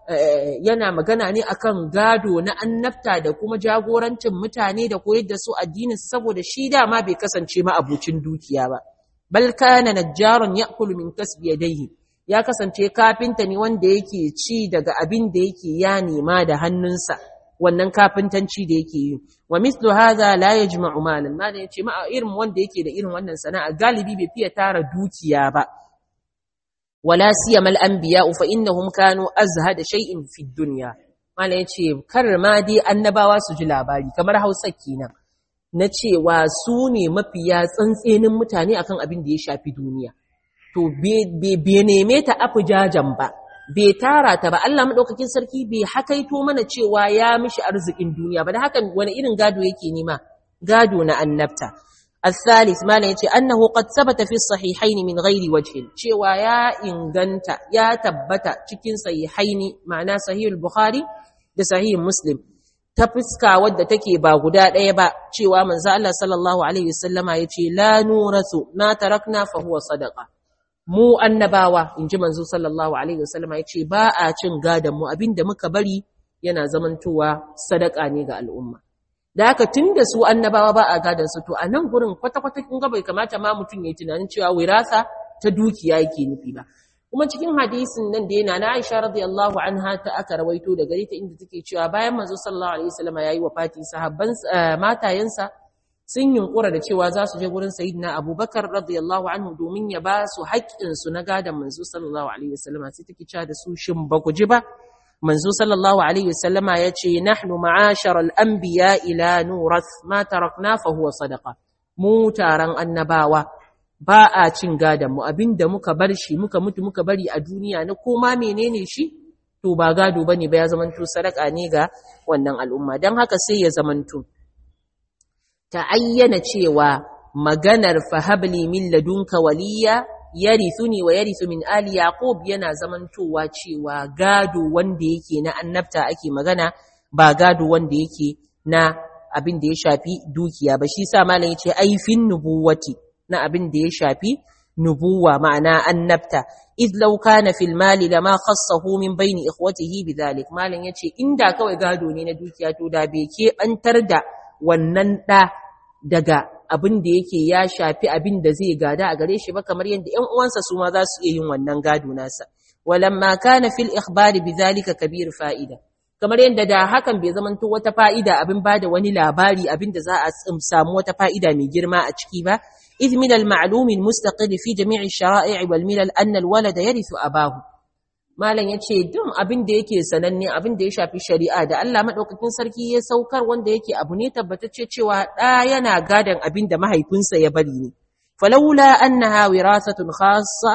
yana magana ne akan gado na annabta da kuma jagorancin mutane da koyar da su addinin saboda shi dama bai kasance ma abucin dukiya ba bal kana najjarun ya'kulu min kasbi yadayhi ya kasance kafinta ne wanda yake ci daga abin da yake ya nema da hannunsa wannan kafintanci da yake yi wa mislu hadha la yajma'u malan malan yace ma irin wanda yake da irin wannan sana'a galibi bai fiye tara dukiya ba wala siyama al-anbiya fa innahum kanu azhada shay'in fi dunya malan yace kar ma dai annabawa su ji labari kamar Hausa kenan na cewa su ne mafiya tsantsenin mutane akan abin da ya shafi duniya to bai neme ta afi jajan ba bai tara ta ba Allah madaukakin sarki bai hakaito mana cewa ya mishi arzikin duniya ba da hakan wani irin gado yake nema gado na annabta الثالث ما yace annahu qad sabata fi sahihayn min ghairi wajhin cewa ya inganta ya tabbata cikin sahihaini ma'ana sahih al-bukhari da sahih muslim ta fuska wadda take ba guda ɗaya ba cewa manzo Allah sallallahu alaihi wasallama yace la nurasu ma tarakna fa huwa sadaqa mu annabawa inji manzo sallallahu alaihi wasallama yace ba a cin gadan mu abinda muka bari yana zamantowa sadaka ne ga al'umma da haka tunda su annabawa ba a gadan su to a nan gurin kwata kwata kun ga bai kamata ma mutum yayi tunanin cewa wirasa ta dukiya yake nufi ba kuma cikin hadisin nan da yana na Aisha radiyallahu anha ta aka rawaito daga ita inda take cewa bayan manzo sallallahu alaihi wasallama yayi wafati sahabban matayensa sun yunkura da cewa za su je gurin sayyidina abubakar radiyallahu anhu domin ya ba su haƙƙinsu na gadon manzo sallallahu alaihi wasallama sai take cewa da su shin ba ku ji ba manzo sallallahu alaihi wasallama ya ce nahnu ma'ashar al-anbiya ila nuras ma tarakna fa huwa sadaqa mu taron annabawa ba a cin gadon mu abinda muka bar shi muka mutu muka bari a duniya na koma menene shi to ba gado bane ba ya zamanto sadaka ne ga wannan al'umma dan haka sai ya zamanto ta ayyana cewa maganar fahabli min ladunka waliya yarithuni wa yarithu min ali yaqub yana zamantowa cewa gado wanda yake na annabta ake magana ba gado wanda yake na abin da ya shafi dukiya ba shi sa malam yace ai fin nubuwati na abin da ya shafi nubuwa ma'ana annabta id law kana fil mali lama khassahu min bayni ikhwatihi bidhalik malan yace inda kawai gado ne na dukiya to da bai ke bantar da wannan da daga abin da yake ya shafi abin da zai gada a gare shi ba kamar yadda ƴan uwansa su ma za su iya yin wannan gado nasa walamma kana fil ikhbari bidhalika kabir fa'ida kamar yadda da hakan bai zamanto wata fa'ida abin bada wani labari abin da za a samu wata fa'ida mai girma a ciki ba إذ من المعلوم المستقل في جميع الشرائع والملل أن الولد يرث أباه malam yace duk abin da yake sananne abin da ya shafi shari'a da Allah madaukakin sarki ya saukar wanda yake abu ne tabbatacce cewa da yana gadan abin da mahaifinsa ya bari ne falawla annaha wirasatun khassa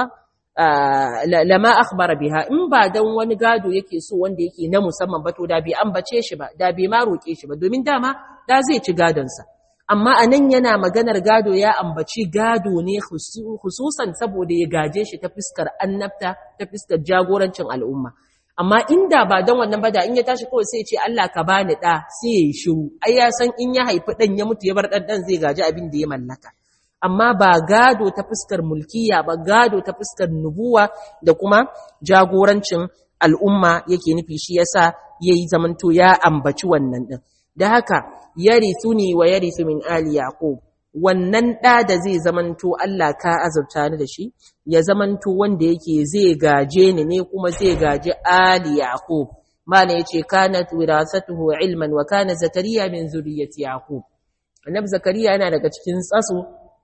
lama akhbara biha in ba dan wani gado yake so wanda yake na musamman ba to da bai ambace shi ba da bai ma roke shi ba domin dama da zai ci gadon sa amma anan yana maganar gado ya ambaci gado ne khususan saboda ya gaje shi ta fuskar annabta ta fuskar jagorancin al'umma amma inda ba don wannan ba da in ya tashi kawai sai ya ce Allah ka bani da sai ya yi shiru ai ya san in ya haifi dan ya mutu ya bar dan dan zai gaji abin da ya mallaka amma ba gado ta fuskar mulkiya ba gado ta fuskar nubuwa da kuma jagorancin al'umma yake nufi shi yasa yayi zamanto ya ambaci wannan din da haka yarithuni wa yarithu min ali yaqub wannan da da zai zamanto Allah ka azurta ni da shi ya zamanto wanda yake zai gaje ni ne kuma zai gaje ali yaqub mana yace kanat wirasatuhu ilman wa kana zakariya min zurriyyati yaqub annabi zakariya yana daga cikin tsaso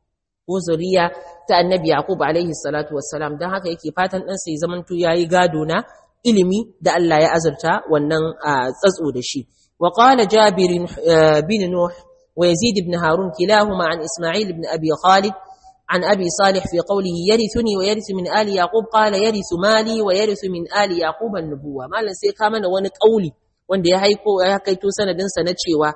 ko zuriya ta annabi yaqub alaihi salatu wassalam dan haka yake fatan dan sai zamanto yayi gado na ilimi da Allah ya azurta wannan tsatso da shi وقال جابر بن نوح ويزيد بن هارون كلاهما عن إسماعيل بن أبي خالد عن أبي صالح في قوله يرثني ويرث من آل يعقوب قال يرث مالي ويرث من آل يعقوب النبوة مالا sai ka mana wani kauli wanda ya haiko ya kaito sanadin sa na cewa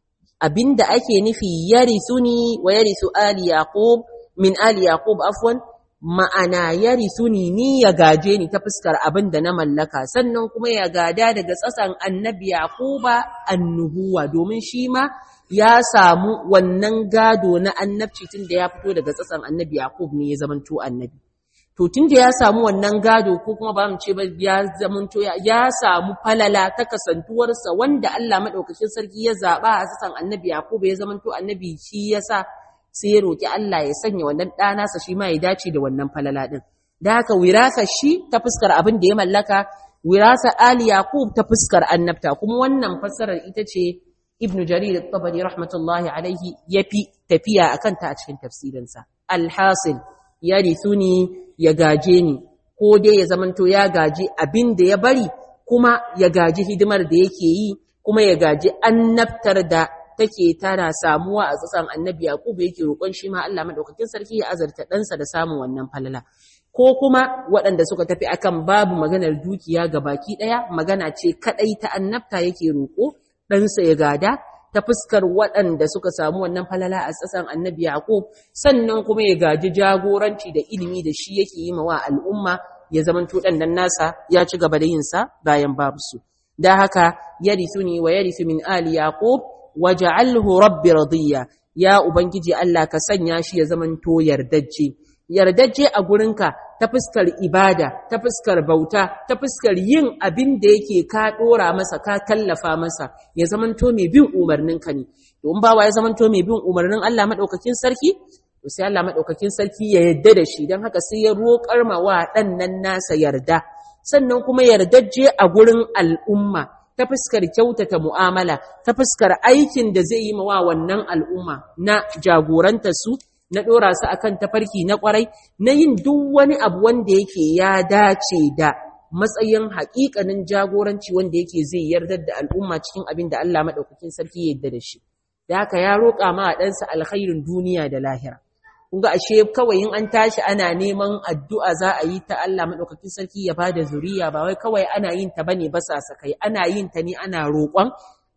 abinda ake nufi yarithuni wa yarithu ali yaqub min ali yaqub afwan ma'ana yarithuni ni ya gaje ni ta fuskar abin da na mallaka sannan kuma ya gada daga tsasan annabi yaquba annubuwa domin shi ma ya samu wannan gado na annabci tun da ya fito daga tsasan annabi yaqub ne ya zamanto annabi to tun da ya samu wannan gado ko kuma ba mu ce ba ya zamanto ya samu falala ta kasantuwarsa wanda Allah madaukakin sarki ya zaba a tsasan annabi yaqub ya zamanto annabi shi yasa sai ya roƙi Allah ya sanya wannan ɗanasa shi ma ya dace da wannan falala ɗin. Da haka wirasa shi ta fuskar abin da ya mallaka, wirasa Ali Yaqub ta fuskar annabta, kuma wannan fassarar ita ce Ibn Jarir tabari rahmatullahi alaihi ya fi tafiya a kanta a cikin tafsirinsa. Alhasil, ya ni ya gaje ni, ko dai ya zamanto ya gaji abin da ya bari, kuma ya gaji hidimar da yake yi, kuma ya gaji annabtar da take tana samuwa a tsatsan annabi Yakubu yake roƙon shi ma Allah madaukakin sarki ya azarta ɗansa da samun wannan falala ko kuma waɗanda suka tafi akan babu maganar dukiya ga baki ɗaya magana ce kaɗai ta annabta yake roƙo ɗansa ya gada ta fuskar waɗanda suka samu wannan falala a tsatsan annabi Yakub sannan kuma ya gaji jagoranci da ilimi da shi yake yi wa al'umma ya zamanto ɗan nan nasa ya ci gaba da yinsa bayan babu su da haka yarithuni wa yarithu min ali yaqub waj'alhu rabbi radiya ya ubangiji Allah ka sanya shi ya zamanto yardajje yardajje a gurinka ta fuskar ibada ta fuskar bauta ta fuskar yin abin da yake ka dora masa ka kallafa masa ya zamanto mai bin umarninka ne to in bawa ya zamanto mai bin umarnin Allah madaukakin sarki to sai Allah madaukakin sarki ya yarda da shi dan haka sai ya roƙar ma wa dan nan nasa yarda sannan kuma yardajje a gurin al'umma ta fuskar kyautata mu'amala ta fuskar aikin da zai yi wa wannan al'umma na jagoranta su na ɗora su akan tafarki na ƙwarai na yin duk wani abu wanda yake ya dace da matsayin haƙiƙanin jagoranci wanda yake zai yardar da al'umma cikin abin da Allah maɗaukakin sarki ya yarda da shi da haka ya roƙa ma ɗansa alkhairin duniya da lahira kun ga ashe kawai in an tashi ana neman addu'a za a yi ta Allah madaukakin sarki ya bada zuriya ba wai kawai ana yin ta bane ba sasakai ana yin ta ne ana roƙon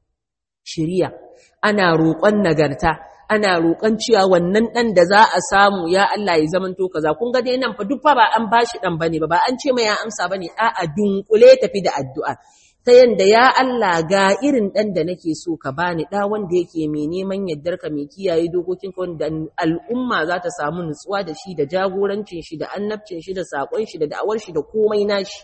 shiriya ana roƙon nagarta ana roƙon cewa wannan ɗan da za a samu ya Allah ya zamanto kaza kun ga dai nan fa duk fa ba an bashi ɗan bane ba ba an ce mai ya amsa bane a'a dunkule tafi da addu'a ta yanda ya Allah ga irin ɗan da nake so ka bani ɗa wanda yake mai neman yardarka mai kiyaye dokokinka wanda al'umma za ta samu nutsuwa da shi da jagorancin shi da annabcin shi da saƙon shi da da'awar shi da komai nashi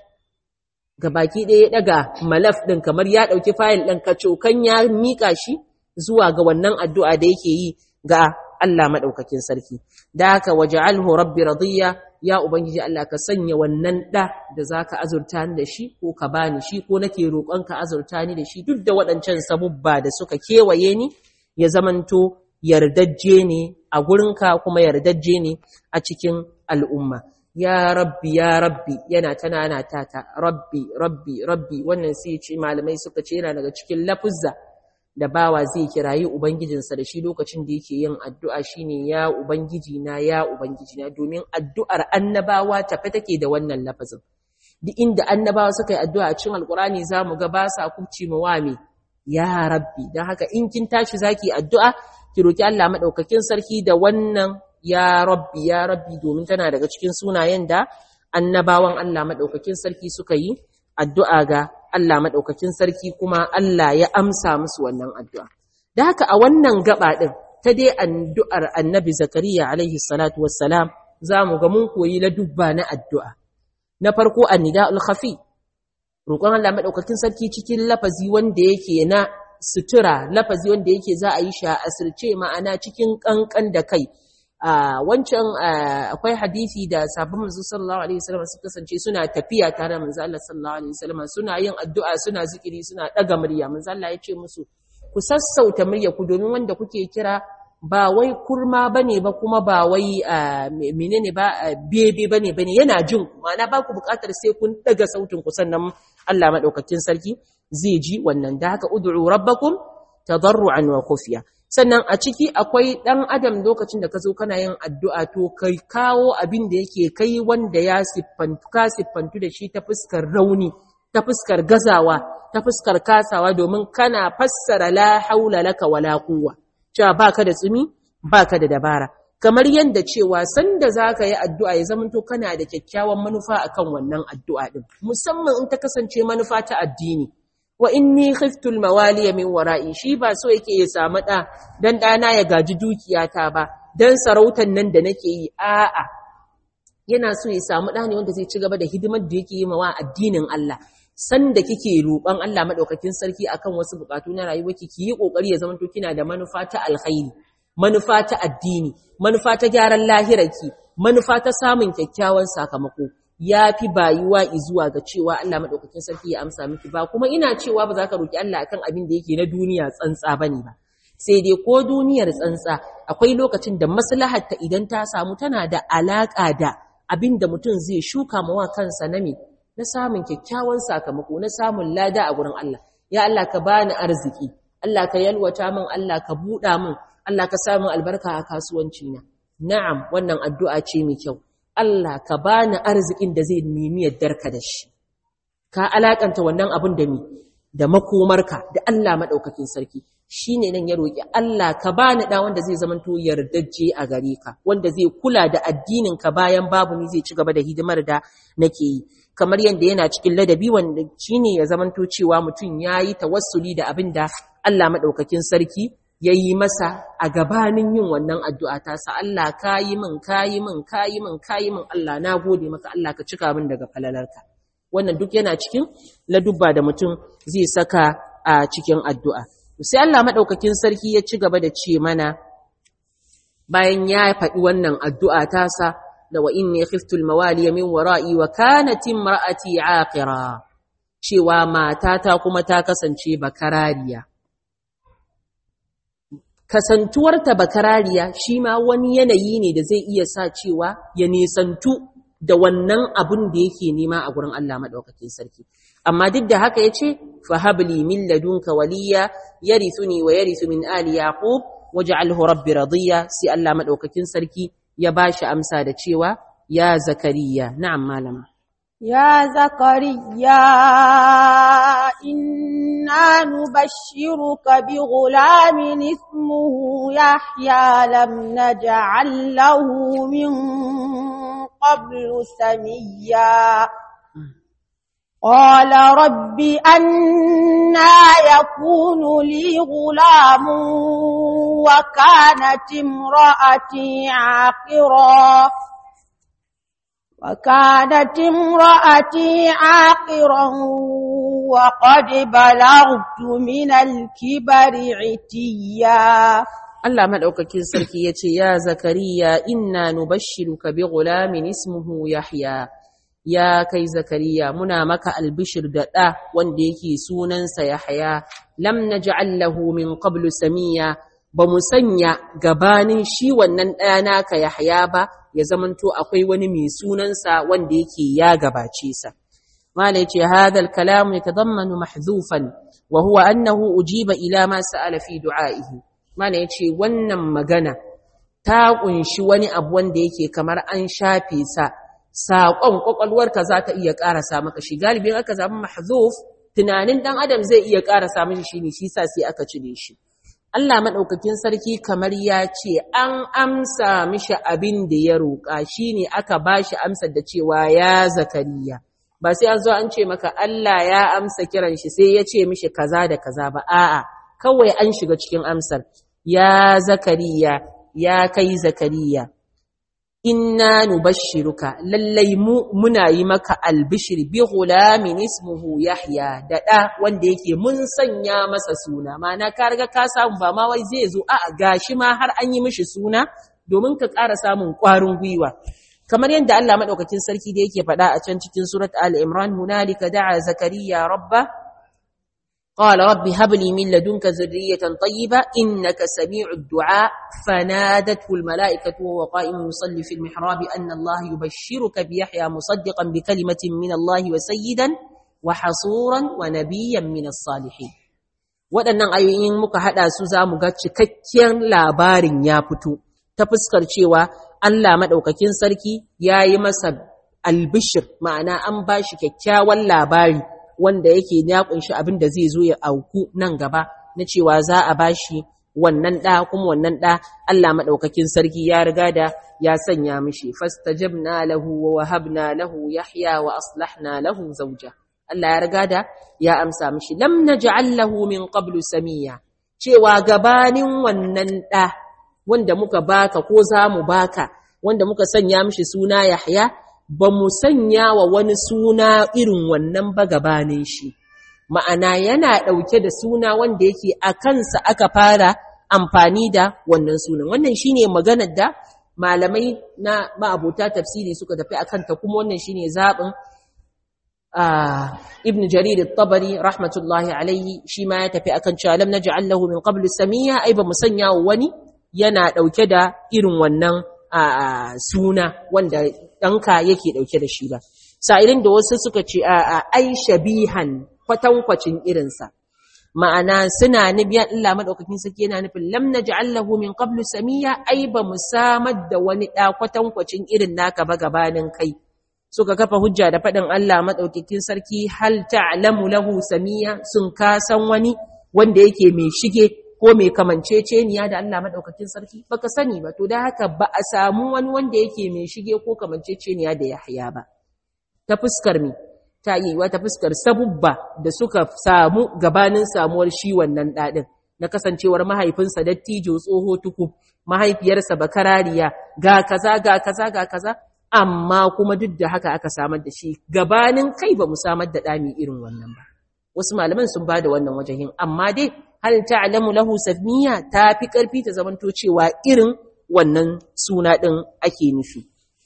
ga baki ɗaya ya ɗaga malaf ɗin kamar ya ɗauki fayil ɗin kacokan ya miƙa shi zuwa ga wannan addu'a da yake yi ga Allah maɗaukakin sarki da haka waja'alhu rabbi radiyya ya ubangiji Allah ka sanya wannan ɗa da zaka azurta ni da shi ko ka bani shi ko nake roƙon ka azurta ni da shi duk da waɗancan sabubba da suka kewaye ni ya zamanto yardajje ne a gurinka kuma yardajje ne a cikin al'umma ya rabbi ya rabbi yana tanana tata rabbi rabbi rabbi wannan sai ce malamai suka ce yana daga cikin lafuzza da bawa zai kirayi ubangijinsa da shi lokacin da yake yin addu'a shine ya ubangiji na ya ubangiji na domin addu'ar annabawa tafe take da wannan lafazin duk inda annabawa suka yi addu'a a cikin alkurani zamu ga ba sa kubci mu wame ya rabbi dan haka in kin tashi zaki addu'a ki roki Allah madaukakin sarki da wannan ya rabbi ya rabbi domin tana daga cikin sunayen da annabawan Allah madaukakin sarki suka yi addu'a ga Allah madaukakin sarki kuma Allah ya amsa musu wannan addu'a da haka a wannan gaba din ta dai addu'ar annabi zakariya alaihi salatu wassalam zamu ga mun koyi la dubba na addu'a na farko annida'ul khafi roƙon Allah madaukakin sarki cikin lafazi wanda yake na sutura lafazi wanda yake za a yi shi a asirce ma'ana cikin kankan da kai wancan akwai hadisi da sabon manzo sallallahu alaihi wasallam suka kasance suna tafiya tare da manzo Allah sallallahu alaihi wasallam suna yin addu'a suna zikiri suna daga murya manzo Allah ya ce musu ku sassauta murya ku domin wanda kuke kira ba wai kurma bane ba kuma ba wai menene ba bebe bane bane yana jin ma'ana ba ku buƙatar sai kun daga sautin ku sannan Allah madaukakin sarki zai ji wannan da haka ud'u rabbakum tadarruan wa khufiya sannan a ciki akwai ɗan adam lokacin da ka zo kana yin addu'a to kai kawo abin da yake kai wanda ya siffantu ka siffantu da shi ta fuskar rauni ta fuskar gazawa ta fuskar kasawa domin kana fassara la haula laka wala quwwa cewa baka da tsumi baka da dabara kamar yadda cewa sanda zaka yi addu'a ya zamanto kana da kyakkyawan manufa akan wannan addu'a din musamman in ta kasance manufa ta addini wa inni khiftul mawaliya min wara'i shi ba so yake ya samu da dan dana ya gaji dukiyata ba dan sarautan nan da nake yi a'a yana so ya samu da ne wanda zai ci gaba da hidimar da yake yi mawa addinin Allah sanda kike roƙon Allah madaukakin sarki akan wasu bukatu na rayuwarki ki yi kokari ya zama to kina da manufa ta alkhairi manufa ta addini manufa ta gyaran lahirarki manufa ta samun kyakkyawan sakamako ya fi bayuwa zuwa ga cewa Allah maɗaukakin sarki ya amsa miki ba kuma ina cewa ba za ka roƙi Allah akan abin da yake na duniya tsantsa ba ne ba sai dai ko duniyar tsantsa akwai lokacin da maslahar ta idan ta samu tana da alaƙa da abin da mutum zai shuka mawa kansa na me na samun kyakkyawan sakamako na samun lada a gurin Allah ya Allah ka bani arziki Allah ka yalwata min Allah ka buɗa min Allah ka samu albarka a kasuwanci na na'am wannan addu'a ce mai kyau Allah ka bani arzikin da zai nemi yardarka da shi ka alakanta wannan abin da mi da makomarka da Allah madaukakin sarki shine nan ya roki Allah ka bani da wanda zai zamanto yardajje a gare ka wanda zai kula da addinin ka bayan babu ni zai ci gaba da hidimar da nake yi kamar yanda yana cikin ladabi wanda shine ya zamanto cewa mutum yayi tawassuli da abin da Allah madaukakin sarki ya yi masa a gabanin yin wannan addu'a ta sa Allah ka yi min ka yi min ka yi min ka yi min Allah na gode maka Allah ka cika min daga falalarka wannan duk yana cikin ladubba da mutum zai saka a cikin addu'a sai Allah maɗaukakin sarki ya ci gaba da ce mana bayan ya faɗi wannan addu'a ta sa da wa inni khiftul mawaliya min wara'i wa kanat imra'ati aqira cewa matata kuma ta kasance bakarariya kasantuwarta bakarariya shi ma wani yanayi ne da zai iya sa cewa ya nisantu da wannan abun da yake nema a gurin Allah madaukakin sarki amma duk da haka yace fa habli min ladunka waliya yarithuni wa yarithu min ali yaqub waj'alhu rabbi radiya sai Allah madaukakin sarki ya bashi amsa da cewa ya zakariya na'am malama يا زكريا إنا نبشرك بغلام اسمه يحيى لم نجعل له من قبل سميا قال رب أنا يكون لي غلام وكانت امرأتي عاقرا وكانت امرأتي عاقرا وقد بلغت من الكبر عتيا Allah madaukakin sarki yace ya zakariya inna nubashshiruka bi ghulamin ismuhu yahya ya kai zakariya muna maka albishir da ɗa wanda yake sunansa yahya lam naj'al lahu min qablu samiya ba mu sanya gabanin shi wannan ɗaya naka yahya ba ya zamanto akwai wani mai sunansa wanda yake ya gabace sa mala yace hadha al-kalam yatadammanu mahdhufan wa huwa annahu ujiba ila ma sa'ala fi du'a'ihi mala yace wannan magana ta kunshi wani abu wanda yake kamar an shafe sa saƙon ƙwaƙwalwarka za ta iya ƙarasa maka shi galibin aka zama mahzuf tunanin ɗan adam zai iya ƙarasa mishi shi ne shi sa sai aka cire shi Allah maɗaukakin sarki kamar ya ce an amsa mishi abin da ya roƙa shi ne aka ba shi amsar da cewa ya zakariya ba sai an zo an ce maka Allah ya amsa kiran shi sai ya ce mishi kaza da kaza ba a'a kawai an shiga cikin amsar ya zakariya ya kai zakariya inna nubashshiruka lallai mu muna yi maka albishir bi ghulamin ismuhu yahya da da wanda yake mun sanya masa suna mana ka riga ka samu ba ma wai zai zo a gashi ma har an yi mishi suna domin ka ƙara samun ƙwarin gwiwa kamar yadda Allah madaukakin sarki da yake faɗa a can cikin surat al-imran hunalika da'a zakariya rabba قال رب هب لي من لدنك ذرية طيبة إنك سميع الدعاء فنادته الملائكة وهو قائم يصلي في المحراب أن الله يبشرك بيحيى مصدقا بكلمة من الله وسيدا وحصورا ونبيا من الصالحين waɗannan ayoyin muka haɗa su za mu ga cikakken labarin ya fito ta fuskar cewa Allah maɗaukakin sarki ya yi masa albishir ma'ana an ba shi kyakkyawan labari wanda yake ya kunshi abin da zai zo ya auku nan gaba na cewa za a bashi wannan da kuma wannan da Allah madaukakin sarki ya riga da ya sanya mishi fastajabna lahu wa wahabna lahu yahya wa aslahna lahu zawja Allah ya riga da ya amsa mishi lam naj'al lahu min qablu samiya cewa gabanin wannan da wanda muka baka ko za mu baka wanda muka sanya mishi suna yahya ba mu sanya wa wani suna irin wannan ba gabanin shi ma'ana yana ɗauke da suna wanda yake a kansa aka fara amfani da wannan sunan wannan shine maganar da malamai na ma'abota tafsiri suka tafi akan ta kuma wannan shine zaɓin ibn jarir at-tabari rahmatullahi alaihi shi ma ya tafi akan cewa lam naj'al lahu min qablu samia ai ba mu sanya wa wani yana ɗauke da irin wannan a suna wanda ɗanka yake ɗauke da shi ba. Sa'ilin da wasu suka ce a ai shabihan kwatankwacin irinsa. Ma'ana suna nubiya Allah maɗaukakin saki yana nufin lam na lahu min qablu samiya ai ba mu samar da wani ɗa kwatankwacin irin naka ba gabanin kai. Suka kafa hujja da faɗin Allah maɗaukakin sarki hal ta'lamu lahu samiya sun kasan wani wanda yake mai shige ko mai kamanceceniya da Allah madaukakin sarki baka sani ba to da haka ba a samu wani wanda yake mai shige ko kamanceceniya da Yahya ba ta fuskar mi ta yi wa ta fuskar sabubba da suka samu gabanin samuwar shi wannan dadin na kasancewar mahaifinsa dattijo tsoho tuku mahaifiyarsa bakarariya ga kaza ga kaza ga kaza amma kuma duk da haka aka samar da shi gabanin kai ba mu samar da dami irin wannan ba wasu malaman sun bada wannan wajahin amma dai hal ta'lamu lahu safmiya ta fi karfi ta zamanto cewa irin wannan suna din ake nufi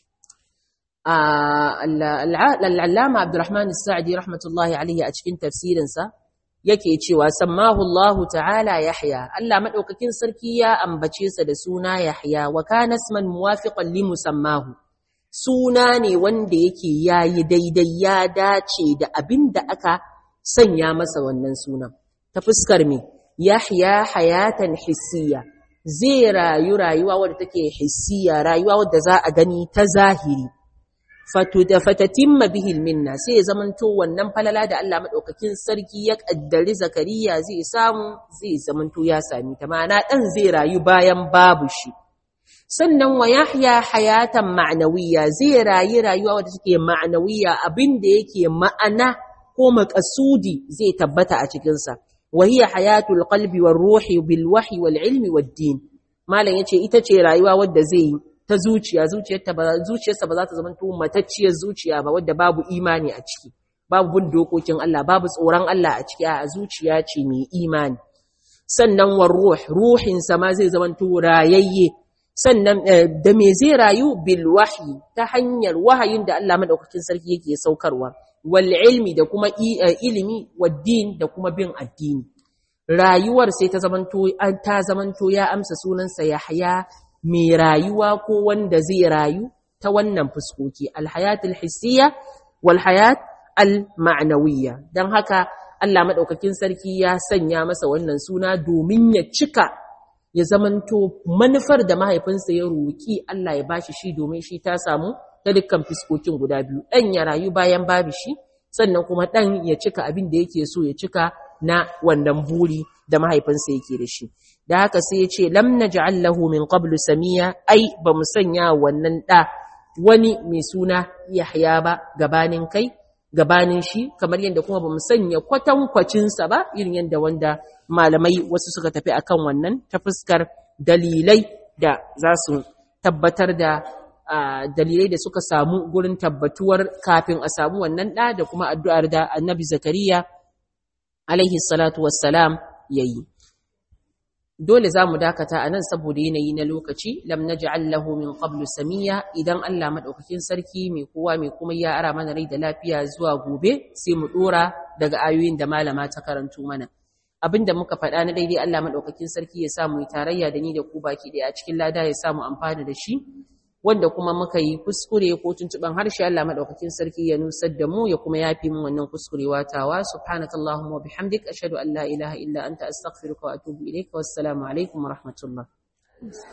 al-allama Abdurrahman as-Sa'di rahmatullahi alayhi a cikin tafsirinsa yake cewa sammahu Allah ta'ala Yahya Allah madaukakin sarki ya ambace sa da suna Yahya wa kana isman muwafiqan li musammahu suna ne wanda yake yayi daidai ya dace da abinda aka sanya masa wannan sunan ta fuskar me Yahya hayatan hissiya zai rayu rayuwa wadda take hissiya rayuwa wadda za a gani ta zahiri fatuda fatatimma bihi minna sai ya zamanto wannan falala da Allah madaukakin sarki ya kaddari zakariya zai samu zai zamanto ya sami ta ma'ana dan zai rayu bayan babu shi sannan wa yahya hayatan ma'nawiyya zai rayu rayuwa wadda take ma'nawiyya abinda yake ma'ana ko maqasudi zai tabbata a cikin sa wa hiya hayatul qalbi war ruhi bil wahyi wal ilmi wad din malam yace ita ce rayuwa wadda zai yi ta zuciya zuciyarta ba zuciyarsa ba za ta zama matacciyar zuciya ba wadda babu imani a ciki babu bin dokokin Allah babu tsoron Allah a ciki a zuciya ce mai imani sannan war ruh ruhin sa ma zai zama rayayye sannan da me zai rayu bil wahyi ta hanyar wahayin da Allah madaukakin sarki yake saukarwa wal ilmi da kuma ilimi wad din da kuma bin addini rayuwar sai ta zamanto ta zamanto ya amsa sunansa Yahya mai rayuwa ko wanda zai rayu ta wannan fuskoki alhayatul hissiya wal hayat al ma'nawiyya dan haka Allah madaukakin sarki ya sanya masa wannan suna domin ya cika ya zamanto manufar da mahaifinsa ya roki Allah ya bashi shi domin shi ta samu ta dukkan fuskokin guda biyu dan ya rayu bayan babu shi sannan kuma dan ya cika abin da yake so ya cika na wannan buri da mahaifinsa yake da shi da haka sai ya ce lam naj'al lahu min qablu samiya ai ba mu sanya wannan da wani mai suna Yahya ba gabanin kai gabanin shi kamar yadda kuma ba mu sanya kwatankwacin sa ba irin yadda wanda malamai wasu suka tafi akan wannan ta fuskar dalilai da za su tabbatar da dalilai da suka samu gurin tabbatuwar kafin a samu wannan da da kuma addu'ar da Annabi Zakariya alaihi salatu wassalam yayi dole zamu dakata anan saboda yanayi na lokaci lam naj'al lahu min qablu samiya idan Allah madaukakin sarki mai kowa mai kuma ya ara mana rai da lafiya zuwa gobe sai mu dora daga ayoyin da malama ta karanto mana abinda muka faɗa na daidai Allah madaukakin sarki ya samu tarayya da ni da ku baki da a cikin lada ya samu amfana da shi wanda kuma muka yi kuskure ko tuntuban harshe Allah madaukakin sarki ya nusar da mu ya kuma yafi mu wannan kuskurewa tawa subhanakallahumma wa bihamdik ashhadu an la ilaha illa anta astaghfiruka wa atubu ilayka wassalamu alaikum wa rahmatullah